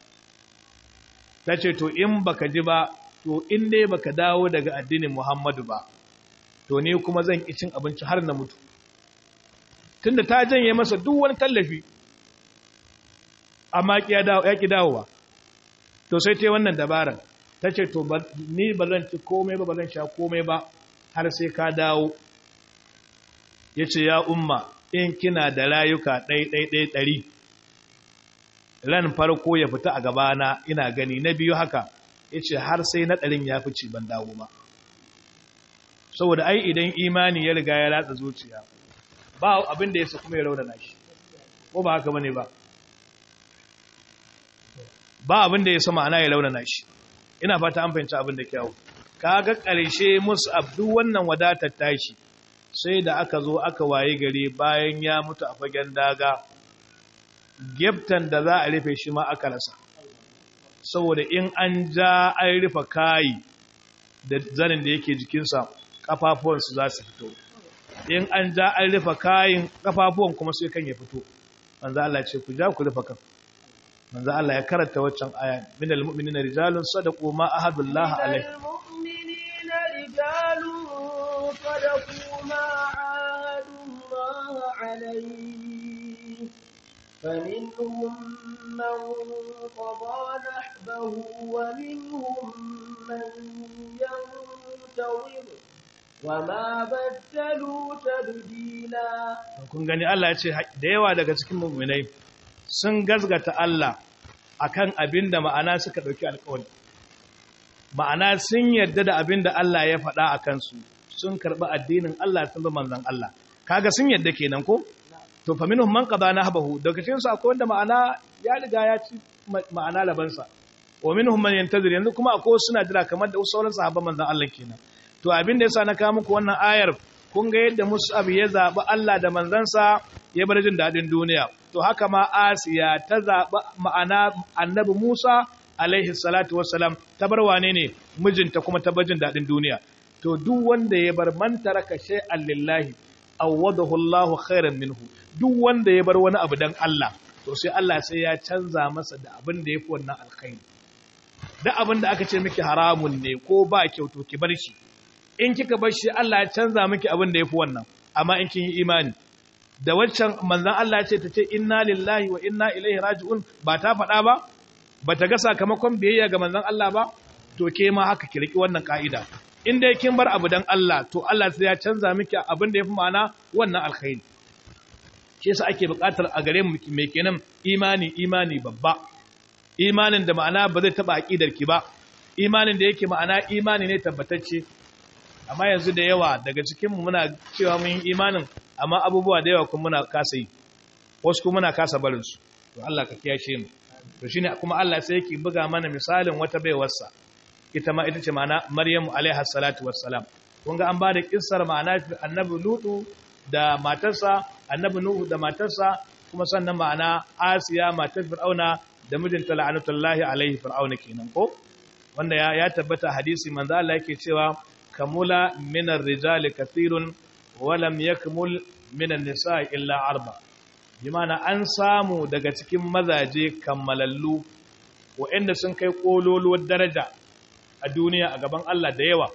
ta ce to in baka ji ba to in dai baka dawo daga addinin Muhammadu ba to ne kuma zan ki cin abinci har na mutu tunda ta janye masa duk wani tallafi amma ya ki dawowa to sai ta wannan dabarar ta ce to ni ba zan ci komai ba ba zan sha komai ba har sai ka dawo ya ce ya umma in kina da rayuka ɗai-ɗai-ɗai ɗari ran farko ya fita a gabana ina gani na biyu haka ya ce har sai na ɗarin ya fice ban dawo ba saboda ai idan imani ya riga ya latsa zuciya ba abin da ya sa kuma ya raunana shi ko ba haka bane ba ba abin da ya sa ma'ana ya raunana shi ina fata an fahimci abin da kyau kaga ƙarshe mus'ab duk wannan wadatar tashi sai da aka zo aka waye gari bayan ya mutu a fagen daga geftan da za a rufe shi ma aka rasa saboda in an ja an rufe kayi da zanin da yake jikinsa kafafuwansu za su fito in an ja an rufe kayin kafafuwan kuma sai kan ya fito manzo Allah ce ku ja ku rufe kan manzo Allah ya karanta waccan aya minal mu'minina rijalun sadaqu ma ahadullah alaihi mu'minina rijalun sadaqu ma ahadullah alaihi فمنهم من قضى نحبه ومنهم من ينتظر وما بدلوا تبديلا kun gani Allah ya ce da yawa daga cikin mu'minai sun gazgata Allah akan abin da ma'ana suka dauki alƙawari ma'ana sun yarda da abin da Allah ya faɗa a kansu sun karɓi addinin Allah sun bi manzon Allah kaga sun yarda kenan ko to fa minhum man qada nahbahu daga cikin su akwai wanda ma'ana ya riga ya ci ma'ana labansa wa minhum man yantazir yanzu kuma akwai suna jira kamar da sauran sahabban manzon Allah kenan to abin da yasa na kawo muku wannan ayar kun ga yadda Mus'ab ya zabi Allah da manzansa ya bar jin dadin duniya to haka ma Asiya ta zabi ma'ana Annabi Musa alaihi salatu wassalam ta bar wane ne mijinta kuma ta bar jin dadin duniya to duk wanda ya bar man taraka shay'an lillahi awwadahu Allahu khairan minhu duk wanda ya bar wani abu dan Allah to sai Allah sai ya canza masa da abin da yafi wannan alkhairi da abin da aka ce miki haramun ne ko ba kyau to ki bar shi in kika bar shi Allah ya canza miki abin da yafi wannan amma in kin yi imani da waccan manzon Allah ya ce ta ce inna lillahi wa inna ilaihi raji'un ba ta faɗa ba ba ta ga sakamakon biyayya ga manzon Allah ba to ke ma haka ki riki wannan ka'ida in dai kin bar abu dan Allah to Allah sai ya canza miki abin da yafi ma'ana wannan alkhairi shi yasa ake buƙatar a gare mu mai kenan imani imani babba imanin da ma'ana ba zai taba aqidar ki ba imanin da yake ma'ana imani ne tabbatacce amma yanzu da yawa daga cikin mu muna cewa mun yi imanin amma abubuwa da yawa kuma muna kasa yi wasu kuma muna kasa barin su to Allah ka kiyashe mu to shine kuma Allah sai yake buga mana misalin wata baiwarsa ita ma ita ce ma'ana Maryamu alaiha salatu wassalam kun ga an ba da kissar ma'ana annabi Lutu da matarsa annabi Nuhu da matarsa kuma sannan ma'ana Asiya matar Fir'auna da mijinta la'anatullahi alaihi Fir'auna kenan ko wanda ya, ya tabbata hadisi manzo Allah yake cewa kamula minar rijali kathirun wa lam yakmul minan nisa'i illa arba bi ma'ana an samu daga cikin mazaje kammalallu waɗanda sun kai kololuwar daraja a duniya a gaban Allah da yawa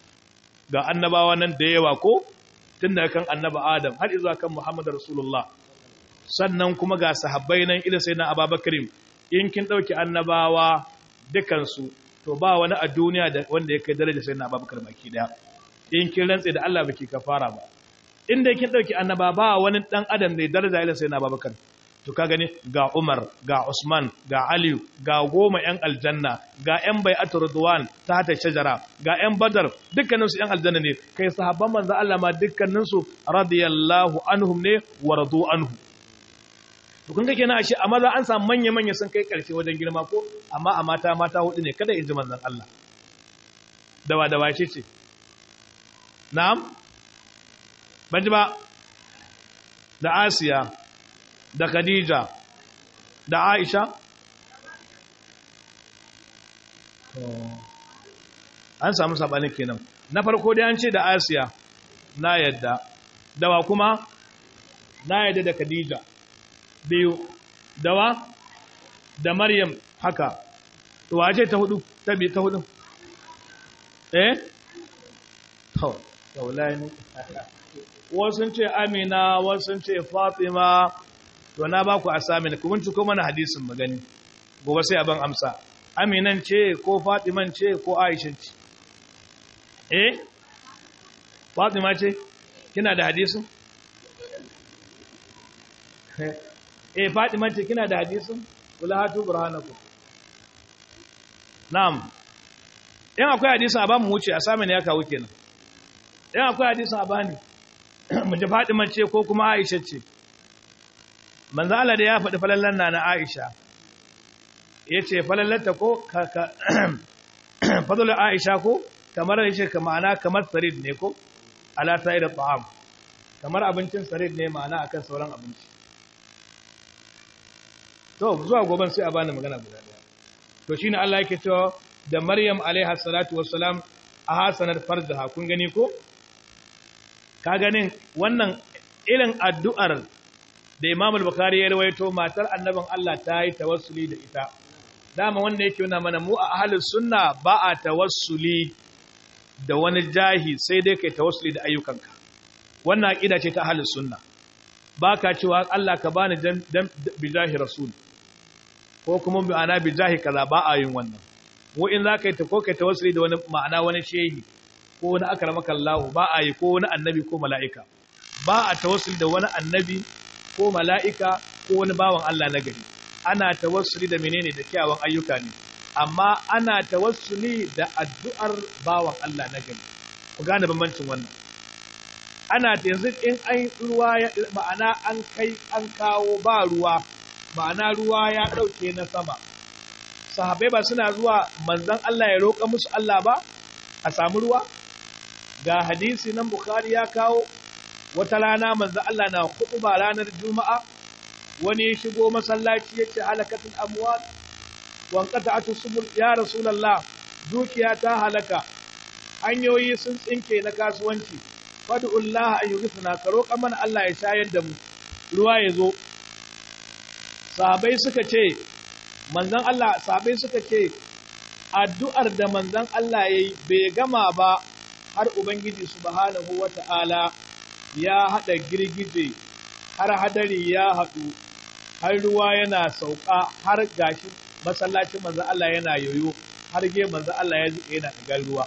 ga annabawa nan da yawa ko tun daga kan annaba Adam har izuwa kan Muhammad Rasulullah sannan kuma ga sahabbai nan ila sai na Abubakar in kin dauki annabawa dukansu to ba wani a duniya da wanda ya kai daraja sai na Abubakar baki daya in kin rantse da Allah baki kafara ba inda kin dauki annaba ba wani dan adam da daraja ila sai na Abubakar to ka gani ga Umar ga Usman ga Ali ga goma yan aljanna ga yan bai'atu ridwan ta hata shajara ga yan badar dukkanin su yan aljanna ne kai sahabban manzo Allah ma dukkanin su radiyallahu anhum ne wa radu anhu to kun ga kenan ashe a maza an samu manya manya sun kai karshe wajen girma ko amma a mata mata hudu ne kada in ji manzon Allah dawa dawa ce ce na'am ban ji ba da Asiya da Khadija da Aisha an samu sabanin kenan na farko dai an ce da Asiya na yadda dawa kuma na yadda da Khadija biyu dawa da Maryam haka to wace ta hudu ta bi ta hudu eh to kaulani wasu sun ce amina wasu sun ce fatima to na ba ku asamin ku binciko mana hadisin magani gobe sai abin amsa aminan ce ko fatiman ce ko aishan ce eh fatima ce kina da hadisin eh fatima ce kina da hadisin kula hatu burhanakum na'am in akwai hadisin a ba mu wuce asamin ya kawo kenan in akwai hadisin a bani mu ji fatima ce ko kuma aisha ce manzo Allah da ya faɗi falallan na na Aisha yace falallanta ko ka fadlul Aisha ko kamar yace ka ma'ana kamar sarid ne ko ala sa'id at'am kamar abincin sarid ne ma'ana akan sauran abinci to zuwa goban sai a bani magana guda daya to shine Allah yake cewa da Maryam alaiha salatu wassalam a hasanar farjaha kun gani ko ka ganin wannan irin addu'ar da Imam al-Bukhari ya rawaito matar annabin Allah ta yi tawassuli da ita dama wanda yake nuna mana mu a ahlus sunna ba a tawassuli da wani jahi sai dai kai tawassuli da ayyukanka wannan aqida ce ta ahlus sunna baka cewa Allah ka bani dan bijahi rasul ko kuma bi ana bijahi kaza ba a yin wannan mu in zaka yi ta ko kai tawassuli da wani ma'ana wani shehi ko wani akramaka Allah ba a yi ko wani annabi ko mala'ika ba a tawassuli da wani annabi ko mala'ika ko wani bawan Allah na gari. Ana tawassuli da menene da kyawun ayyuka ne, amma ana tawassuli da addu'ar bawan Allah na gari. Ku gane bambancin wannan. Ana yanzu in an ruwa ya ma'ana an kai an kawo ba ruwa, ma'ana ruwa ya ɗauke na sama. Sahabai ba suna zuwa manzan Allah ya roƙa musu Allah ba, a samu ruwa? Ga hadisi nan Bukhari ya kawo wata rana manzo Allah na ba ranar juma'a wani ya shigo masallaci yace halakatul amwal wan qata'atu subul ya rasulullah dukiya ta halaka hanyoyi sun tsinke na kasuwanci fad'ullah an yughfina ka roƙa mana Allah ya shayar da mu ruwa ya zo sahabbai suka ce manzon Allah sahabbai suka ce addu'ar da manzon Allah yayi bai gama ba har ubangiji subhanahu wata'ala ya haɗa girgije har hadari ya haɗu har ruwa yana sauka har gashi masallacin manzo Allah yana yoyo har ge manzo Allah ya zuke yana ɗigar ruwa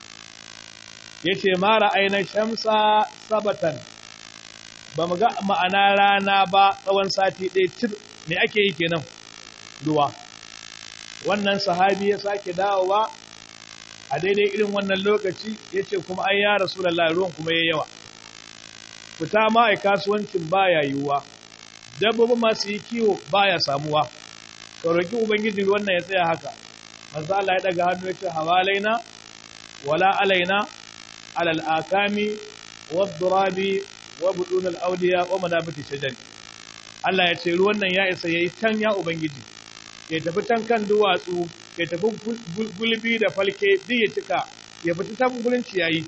yace ma ra'ayna shamsa sabatan ba mu ga ma'ana rana ba tsawon sati ɗaya tir me ake yi kenan ruwa wannan sahabi ya sake dawowa a daidai irin wannan lokaci yace kuma ai ya rasulullahi ruwan kuma yayi yawa fita ma a kasuwancin baya yiwuwa dabbobi masu yi kiwo baya samuwa ka roki ubangiji wannan ya tsaya haka manzo Allah ya daga hannu ya ce hawalaina wala alaina alal akami wad-durabi wa budun al-awliya wa manabiti shajari Allah ya ce ruwan nan ya isa yayi can ya ubangiji ya tafi tan kan duwatsu ya tafi gulbi da falke duk ya cika ya fita ta gurin ciyayi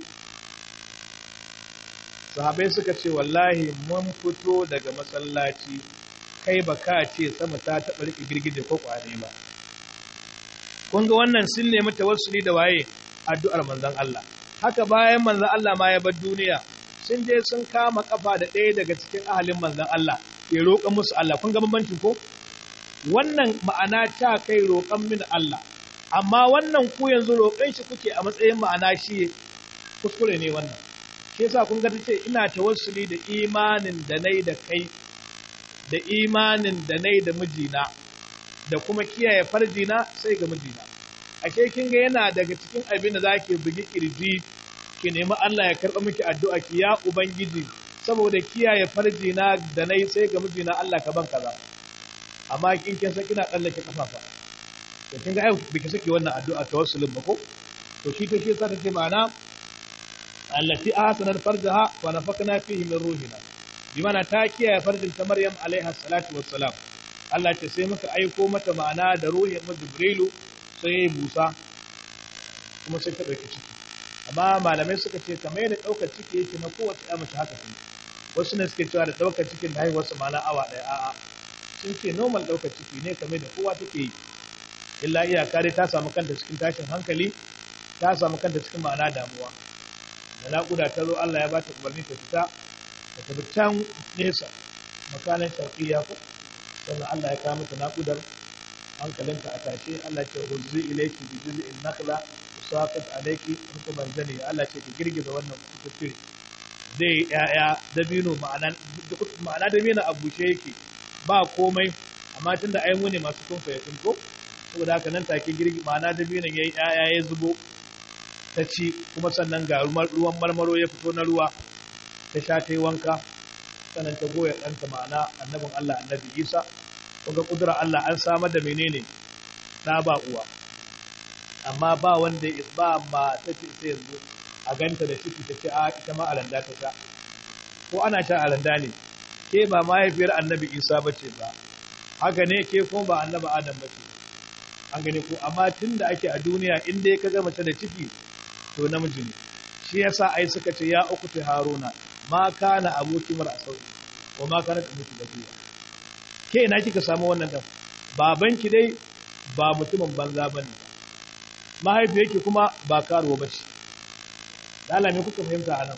sahabai suka ce wallahi mun fito daga masallaci kai ba ka ce sama ta taɓa riƙe girgije ko ƙwane ba kun ga wannan sun nemi tawassuli da waye addu'ar manzon Allah haka bayan manzon Allah ma ya bar duniya sun je sun kama kafa da ɗaya daga cikin ahalin manzon Allah ya roƙa musu Allah kun ga bambancin ko wannan ma'ana ta kai roƙan min Allah amma wannan ku yanzu roƙon shi kuke a matsayin ma'ana shi kuskure ne wannan shi yasa kun ga tace ina tawassuli da imanin da nayi da kai da imanin da nayi da mijina da kuma kiyaye farjina sai ga mijina ake kin ga yana daga cikin abin da zaki bugi kirji ki nemi Allah ya karba miki addu'a ki ya ubangiji saboda kiyaye farjina da nayi sai ga mijina Allah ka ban kaza amma kin kin san kina tsallake kafafa to kin ga ai biki saki wannan addu'a tawassulin ba ko to shi to shi yasa tace ma'ana allati ahsanat farjaha wa nafakna fihi min ruhina bimana ta kiyaye farjin ta Maryam alaiha salatu wassalam Allah ce sai muka aiko mata ma'ana da ruhin mu Jibrilu sai yayi busa kuma sai ta dauki ciki amma malamai suka ce kamar yadda daukar ciki yake na kowace ya mace haka ne wasu ne suke cewa da daukar cikin da haihuwar su ma'ana awa daya a'a sun ce normal daukar ciki ne kamar da kowa take yi illa iyaka dai ta samu kanta cikin tashin hankali ta samu kanta cikin ma'ana damuwa da naƙuda ta zo Allah ya ba ta umarni ta fita ta tafi can nesa makanan sharqiyya ko sannan Allah ya kawo mata naƙudar hankalinta a tashe Allah ce huzzi ilayki bi juz'in nakhla usaqit alayki rukuban zani Allah ce ki girgiza wannan kututture zai yaya dabino ma'ana ma'ana dabino a bushe yake ba komai amma tunda ai mu ne masu kunfa ya kunko saboda haka nan take girgi ma'ana dabinon yayi yaya ya zubo ta ci kuma sannan ga ruwan marmaro ya fito na ruwa ta sha ta yi wanka sannan ta goya ɗanta ma'ana annabin Allah annabi Isa kuma kudura Allah an samar da menene ɗa ba uwa amma ba wanda ba ma ta ce ta yanzu a ganta da ciki ta ce a ita ma alanda ta sha ko ana sha alanda ne ke ba mahaifiyar annabi Isa ba ce ba haka ne ke kuma ba annabi Adam ba ce an gane ko amma tun da ake a duniya in dai ka ga mace da ciki to namiji ne shi yasa ai suka ce ya uku ta haruna ma kana abuki mar asau ko ma kana abuki da kuya ke ina kika samu wannan dan babanki dai ba mutumin banza bane mahaifiyarki kuma ba karuwa bace lala me kuka fahimta anan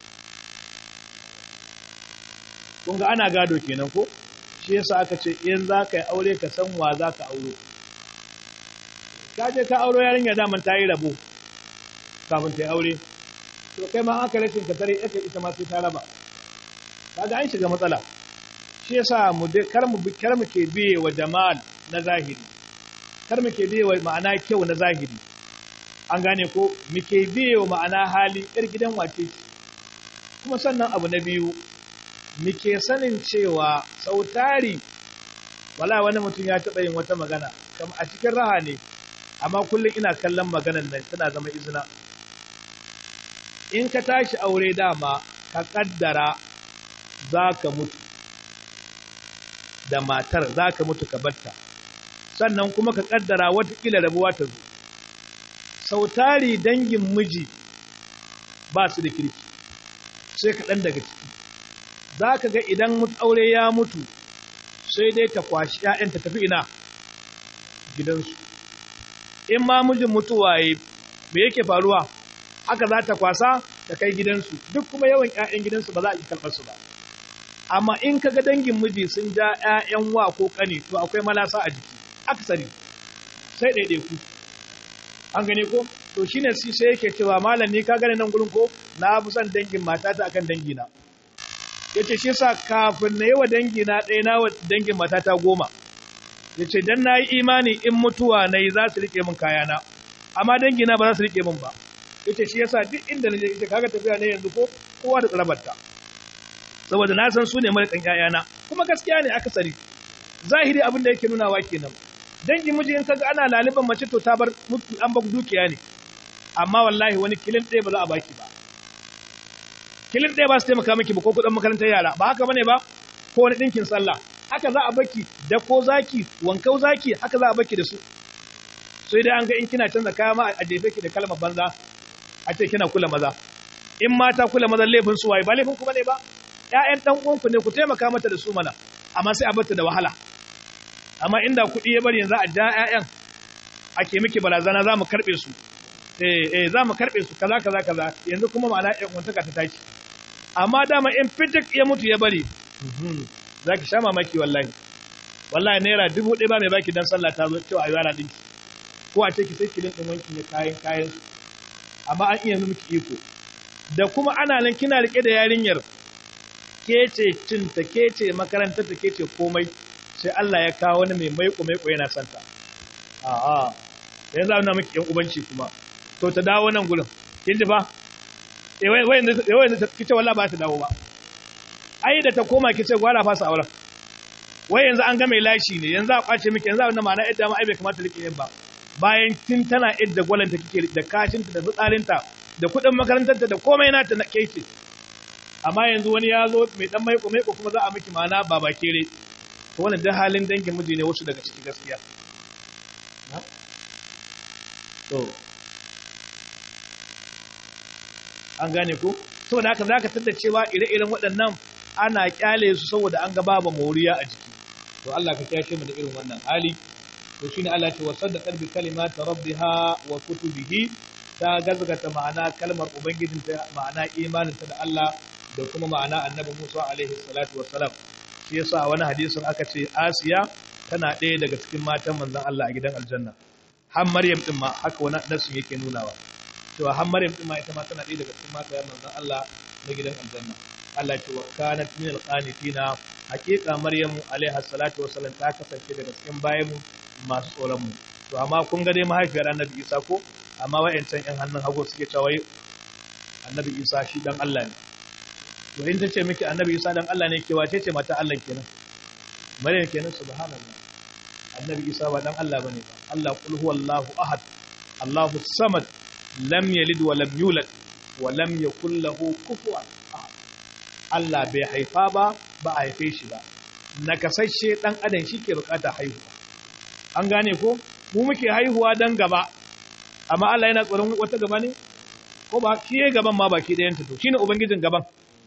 kun ga ana gado kenan ko shi yasa aka ce in za ka yi aure ka san wa za ka auro ka je ka auro yarinya daman ta yi rabo kafin ta yi aure to kai ma aka rashin ka tare ita ita ma sai ta raba kaga an shiga matsala shi yasa mu kar mu kar mu ke biye wa jamal na zahiri kar mu ke biye wa ma'ana kyau na zahiri an gane ko mu ke biye wa ma'ana hali yar gidan wace kuma sannan abu na biyu mu ke sanin cewa sautari wala wani mutum ya taɓa yin wata magana kama a cikin raha ne amma kullum ina kallon maganan nan tana zama izina in ka tashi aure dama ka kaddara za ka mutu da matar za ka mutu ka batta sannan kuma ka kaddara watakila rabuwa ta zo sautari dangin miji ba su da kirki sai kaɗan daga ciki za ka ga idan aure ya mutu sai dai ta kwashi ‘ya'yan ta tafi ina gidansu in ma mijin mutuwa ya me yake faruwa haka za ta kwasa ta kai gidansu duk kuma yawan ‘ya'yan gidansu ba za a yi karɓarsu ba amma in ka ga dangin miji sun ja ‘ya'yan wa ko ƙani to akwai malasa a jiki aksari sai ɗaiɗaiku an gane ko to shine sai yake cewa malam ni ka gane nan gurin ko na fi son dangin matata akan dangina ya ce shi sa kafin na yi wa dangina ɗaya na wa dangin matata goma ya ce don na yi imani in mutuwa na yi za su riƙe min kayana amma dangina ba za su riƙe min ba ya ce shi yasa duk inda na je ita kaga tafiya ne yanzu ko kowa da tsarabarta saboda na san su ne mara ƴaƴana kuma gaskiya ne akasari zahiri abin da yake nunawa kenan dangin miji in kaga ana laliban mace to ta bar mutu an bar dukiya ne amma wallahi wani kilin ɗaya ba za a baki ba kilin ɗaya ba su taimaka miki ba ko kuɗin makarantar yara ba haka bane ba ko wani ɗinkin sallah haka za a baki da ko zaki wankau zaki haka za a baki da su sai dai an ga in kina canza kaya ma a jefe ki da kalmar banza a ce kina kula maza in mata kula maza laifin su waye ba laifin ku bane ba ƴaƴan dan uwanku ne ku taimaka mata da su mana amma sai a bata da wahala amma inda kuɗi ya bari yanzu a ja ƴaƴan ake miki barazana za mu karɓe su eh eh za mu karɓe su kaza kaza kaza yanzu kuma ma'ana ƴan uwantaka ta tashi amma dama in fitik ya mutu ya bari za ki sha mamaki wallahi wallahi naira dubu ɗaya ba mai baki dan sallah ta zo cewa a yi wara ɗinki ko a ce ki sai kilin ɗin wanki ne kayan kayan amma an iya miki iko da kuma ana nan kina rike da yarinyar ke ce cinta ke ce makarantar ta ke ce komai sai Allah ya kawo wani mai maiko maiko yana santa a'a yanzu ana miki yan ubanci kuma to ta dawo nan gurin kin ji fa eh wai wai yanzu kice wallahi ba ta dawo ba ai da ta koma kice gwara fasa auren wai yanzu an ga mai lashi ne yanzu a kwace miki yanzu wannan ma'ana yadda ma ai bai kamata rike yin ba bayan tun tana yadda gwalanta kike da kashinta da fitsarinta da kuɗin makarantarta da komai nata na keke amma yanzu wani ya zo mai dan maiko maiko kuma za a miki ma'ana baba kere to wannan da halin dangin miji ne wasu daga ciki gaskiya to an gane ko saboda haka zaka tada cewa ire-iren waɗannan ana kyale su saboda an ga babu moriya a jiki to Allah ka kiyashe mu da irin wannan hali to shine Allah ya ce wa saddaqat bi kalimati rabbiha wa kutubihi ta gazgata ma'ana kalmar ubangijinta ma'ana imaninta da Allah da kuma ma'ana annabi Musa alaihi salatu wassalam shi yasa a wani hadisin aka ce Asiya tana ɗaya daga cikin matan manzon Allah a gidan aljanna har Maryam din ma haka wani nasu yake nunawa cewa har Maryam din ma ita ma tana ɗaya daga cikin matan manzon Allah na gidan aljanna Allah ce wa kanat min alqanitina haqiqa Maryamu alaiha salatu wassalam ta kasance daga cikin bayanmu masu tsoron mu to amma kun ga dai mahaifiyar Annabi Isa ko amma wayancan yan hannun hagu suke cewa Annabi Isa shi dan Allah ne to in tace miki Annabi Isa dan Allah ne ke wace ce mata Allah kenan Maryam kenan subhanallah Annabi Isa ba dan Allah bane ba Allah kul huwallahu ahad Allahu samad lam yalid wa lam yulad wa lam yakul lahu kufuwan ahad Allah bai haifa ba ba a haife shi ba nakasashe dan adam shike bukata haihuwa an gane ko mu muke haihuwa dan gaba amma Allah yana tsoron wata gaba ne ko ba kiye gaban ma baki ɗayan ta to shine ubangijin gaban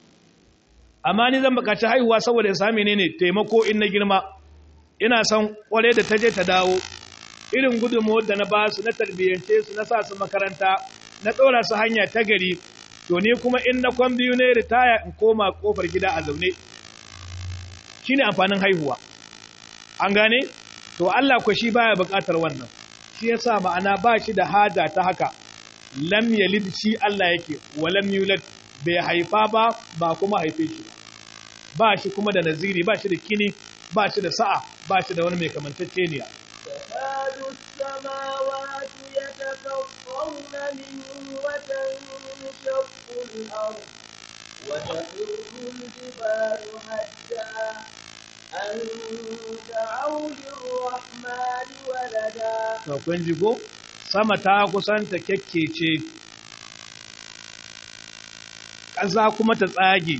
amma ni zan bukaci haihuwa saboda in sami ne taimako in na girma ina son kware da ta je ta dawo irin gudunmuwar da na ba su na tarbiyyance su na sa su makaranta na ɗora su hanya ta gari to ni kuma in na kwan biyu ne ritaya in koma kofar gida a zaune shine amfanin haihuwa an gane to Allah ko shi baya buƙatar wannan shi yasa ma'ana ba shi da haja ta haka lam yalid shi Allah yake wa lam yulad bai haifa ba ba kuma haife shi ba shi kuma da naziri ba shi da kini ba shi da sa'a ba shi da wani mai kamantacceniya تكاد السماوات يتفطرن منه وتنشق الأرض وتخر الجبال هدا أن دعوا للرحمن ولدا to kun ji ko sama ta kusanta kyakkece ƙasa kuma ta tsage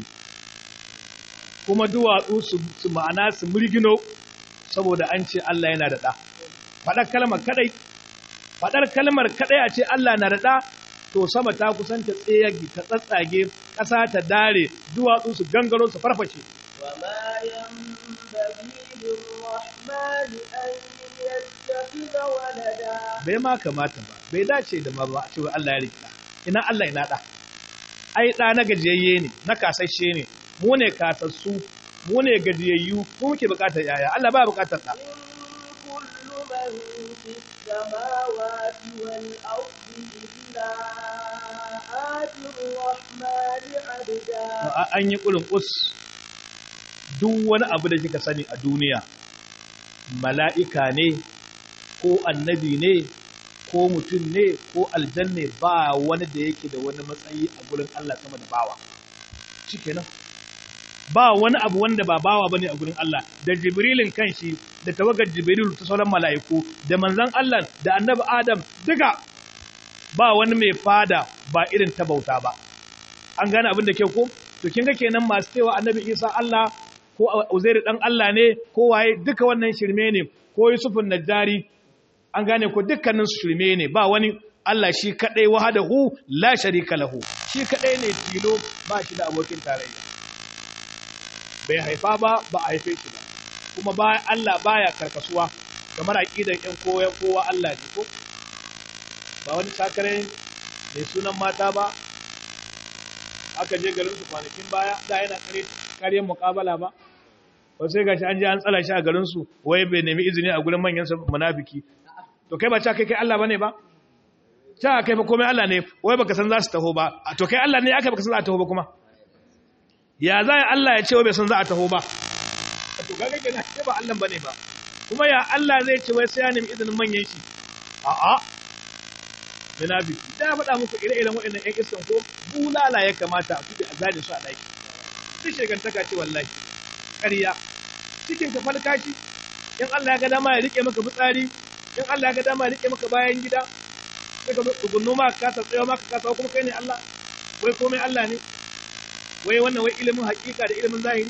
kuma duwatsu su su ma'ana su murgino saboda an ce Allah yana da ɗa faɗar kalmar kaɗai faɗar kalmar kaɗai a ce Allah na da ɗa to sama ta kusanta tsayagi ta tsatsage ƙasa ta dare duwatsu su gangaro su farfashe وما ينبغي للرحمن أن يتخذ ولدا bai ma kamata ba bai dace da ma ba a cewa Allah ya rikita ina Allah ina da ai da na gajiyayye ne na kasashe ne mu ne kasassu mu ne gajiyayyu mu muke bukatar yaya Allah ba bukatar da إن كل من في السماوات والأرض إلا آتي الرحمن عبدا A- an yi kulun us duk wani abu da kika sani a duniya mala'ika ne ko annabi ne ko mutum ne ko aljanne ba wani da yake da wani matsayi a gurin Allah sama da bawa shikenan ba wani abu wanda ba bawa bane a gurin Allah da jibrilin kanshi da tawagar jibril ta sauran mala'iku da manzon Allah da annabi Adam duka ba wani mai fada ba irin ta bauta ba an gane abin da ke ko to kin ga kenan masu cewa annabi Isa Allah ko Uzairu dan Allah ne ko waye duka wannan shirme ne ko Yusufun Najjari an gane ko dukkanin su shirme ne ba wani Allah shi kadai wahadahu la sharika lahu shi kadai ne tilo ba shi da abokin tarayya bai haifa ba ba a haife shi ba kuma ba Allah baya karkasuwa kamar aqidan ɗan kowa kowa Allah ne ko ba wani sakare mai sunan mata ba aka je garin su kwanakin baya da yana kare kariyar muƙabala ba ba sai gashi an je an tsala shi a garin su wai bai nemi izini a gurin manyan sa munafiki to kai ba ta kai kai Allah bane ba ta kai fa komai Allah ne wai baka san za su taho ba to kai Allah ne aka baka san za a taho ba kuma ya za ya Allah ya ce wai bai san za a taho ba to kaga kenan kai ba Allah bane ba kuma ya Allah zai ce wai sai ya nemi izinin manyan shi a'a munafiki da ya faɗa muku ire-iren waɗannan ƴan iskan ko bulala ya kamata a kuɗe a zane su a ɗaki duk shegantaka ce wallahi ƙarya cikin ka falka shi in Allah ya ga dama ya rike maka fitsari in Allah ya ga dama ya rike maka bayan gida sai ka tsugunno ma ka ta tsayo ma ka kuma kai ne Allah wai komai Allah ne wai wannan wai ilimin hakika da ilimin zahiri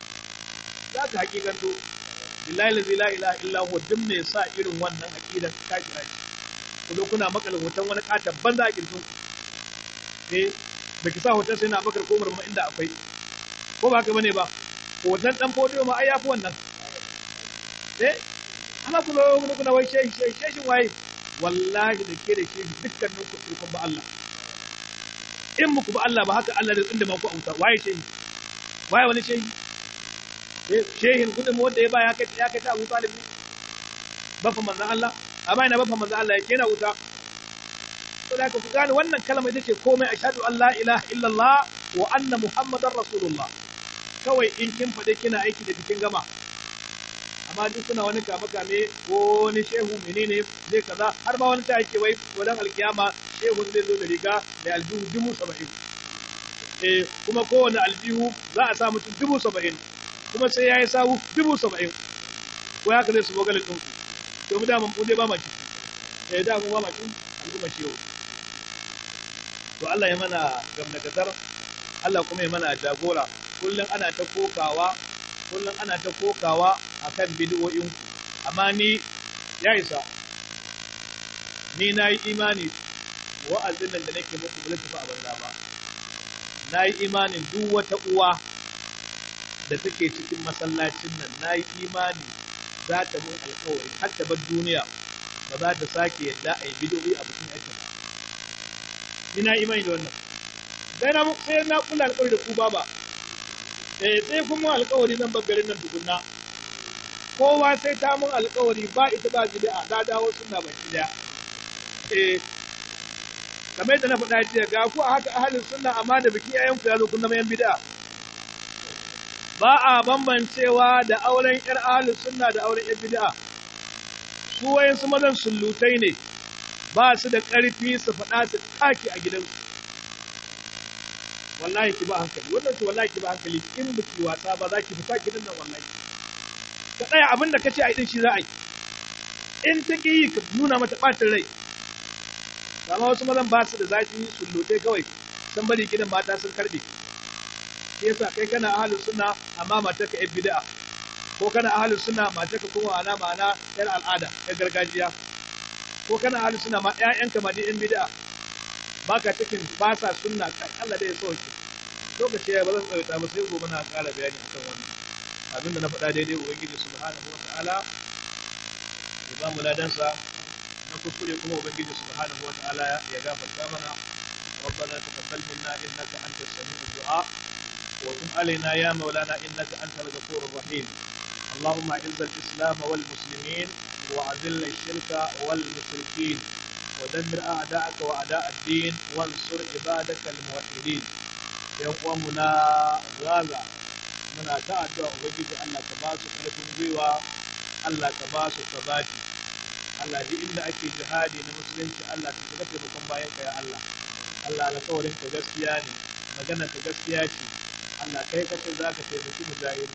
za ka hakikanto billahi la ilaha illa huwa duk mai sa irin wannan aqidan ka kira shi ku zo kuna makala hoton wani katon banza a kirkin eh da ki sa hoton sai na bakar komar ma inda akwai ko ba haka bane ba hoton dan fodiyo ma ai yafi wannan eh ana ku zo kuna kuna wai shehi shehi shehin waye wallahi da ke da shi dukkanin ku kun ba Allah in muku ba Allah ba haka Allah da inda ma ku auta waye shehi waye wani shehi shehin gudun wanda ya ba ya kai ya kai ta Abu Talib bafa manzon Allah amma ina bafa manzon Allah yake na wuta to da ku gane wannan kalma ita ce komai ashhadu an la ilaha illallah wa anna muhammadar rasulullah kawai in kin faɗi kina aiki da cikin gama amma duk suna wani kame kame ko wani shehu menene zai kaza har ma wani ta yake wai wadan alkiyama shehu zai zo da riga da aljihu dubu saba'in eh kuma kowane aljihu za a sa mutum dubu saba'in kuma sai ya yi sawu dubu saba'in ko ya ka zai su bogalin ɗinku to mu dama mu dai ba maki eh da mu ba maki al'umma shehu to Allah ya mana gamnakatar Allah kuma ya mana jagora kullum ana ta kokawa kullum ana ta kokawa akan bid'o'in amma ni ya isa ni na yi imani wa'azin nan da nake muku ba tafi a banza ba na yi imanin duk wata uwa da take cikin masallacin nan na yi imani za ta mun alkawari har ta bar duniya ba za ta sake yadda a yi bid'o'i a bikin aikin ni na imani da wannan sai na sai na kula alkawari da ku baba eh sai kuma alkawari nan garin nan tukunna kowa sai ta mun alkawari ba ita ba bid'a ta dawo sunna ba bid'a eh kamar yadda na faɗa jiya ga ku a haka ahalin sunna amma da biki yayan ku ya zo kun zama yan bid'a ba a bambancewa da auren yar ahalin sunna da auren yan bid'a su wayan su mazan sullutai ne ba su da ƙarfi su faɗa su taki a gidansu wallahi ki ba hankali wannan ki wallahi ki ba hankali in ba ki wasa ba za ki fita gidan nan wallahi ka tsaya abin da kace ai din shi za a yi in ta ki yi ka nuna mata ɓacin rai amma wasu mazan ba su da zafi sullutai kawai san bari gidan mata sun karbe shi yasa kai kana ahlus sunna amma matar ka yan bid'a ko kana ahlus sunna matar ka kuma ana ma'ana yar al'ada yar gargajiya ko kana ahlus sunna ma ƴaƴanka ma dai yan bid'a baka cikin ba sa sunna kan Allah da ya sauke lokaci ya ba zan tsawaita ba sai gobe na ƙara bayani akan wannan abinda na faɗa daidai ubangiji subhanahu wa ta'ala ya ba mu ladansa na kuskure kuma ubangiji subhanahu wa ta'ala ya gafarta mana ربنا تقبل منا انك انت السميع الدعاء وتب علينا يا مولانا انك انت الغفور الرحيم اللهم اعز الاسلام والمسلمين واذل الشرك والمشركين ودمر اعداءك واعداء الدين وانصر عبادك الموحدين يا قومنا غازا muna ta addu'a ubangiji Allah ka ba su karfin gwiwa Allah ka ba su sabati Allah duk inda ake jihadi na musulunci Allah ka shiga taimakon bayan ka ya Allah Allah alƙawarin ka gaskiya ne magana ka gaskiya ce Allah kai kace za ka taimaki mujahidi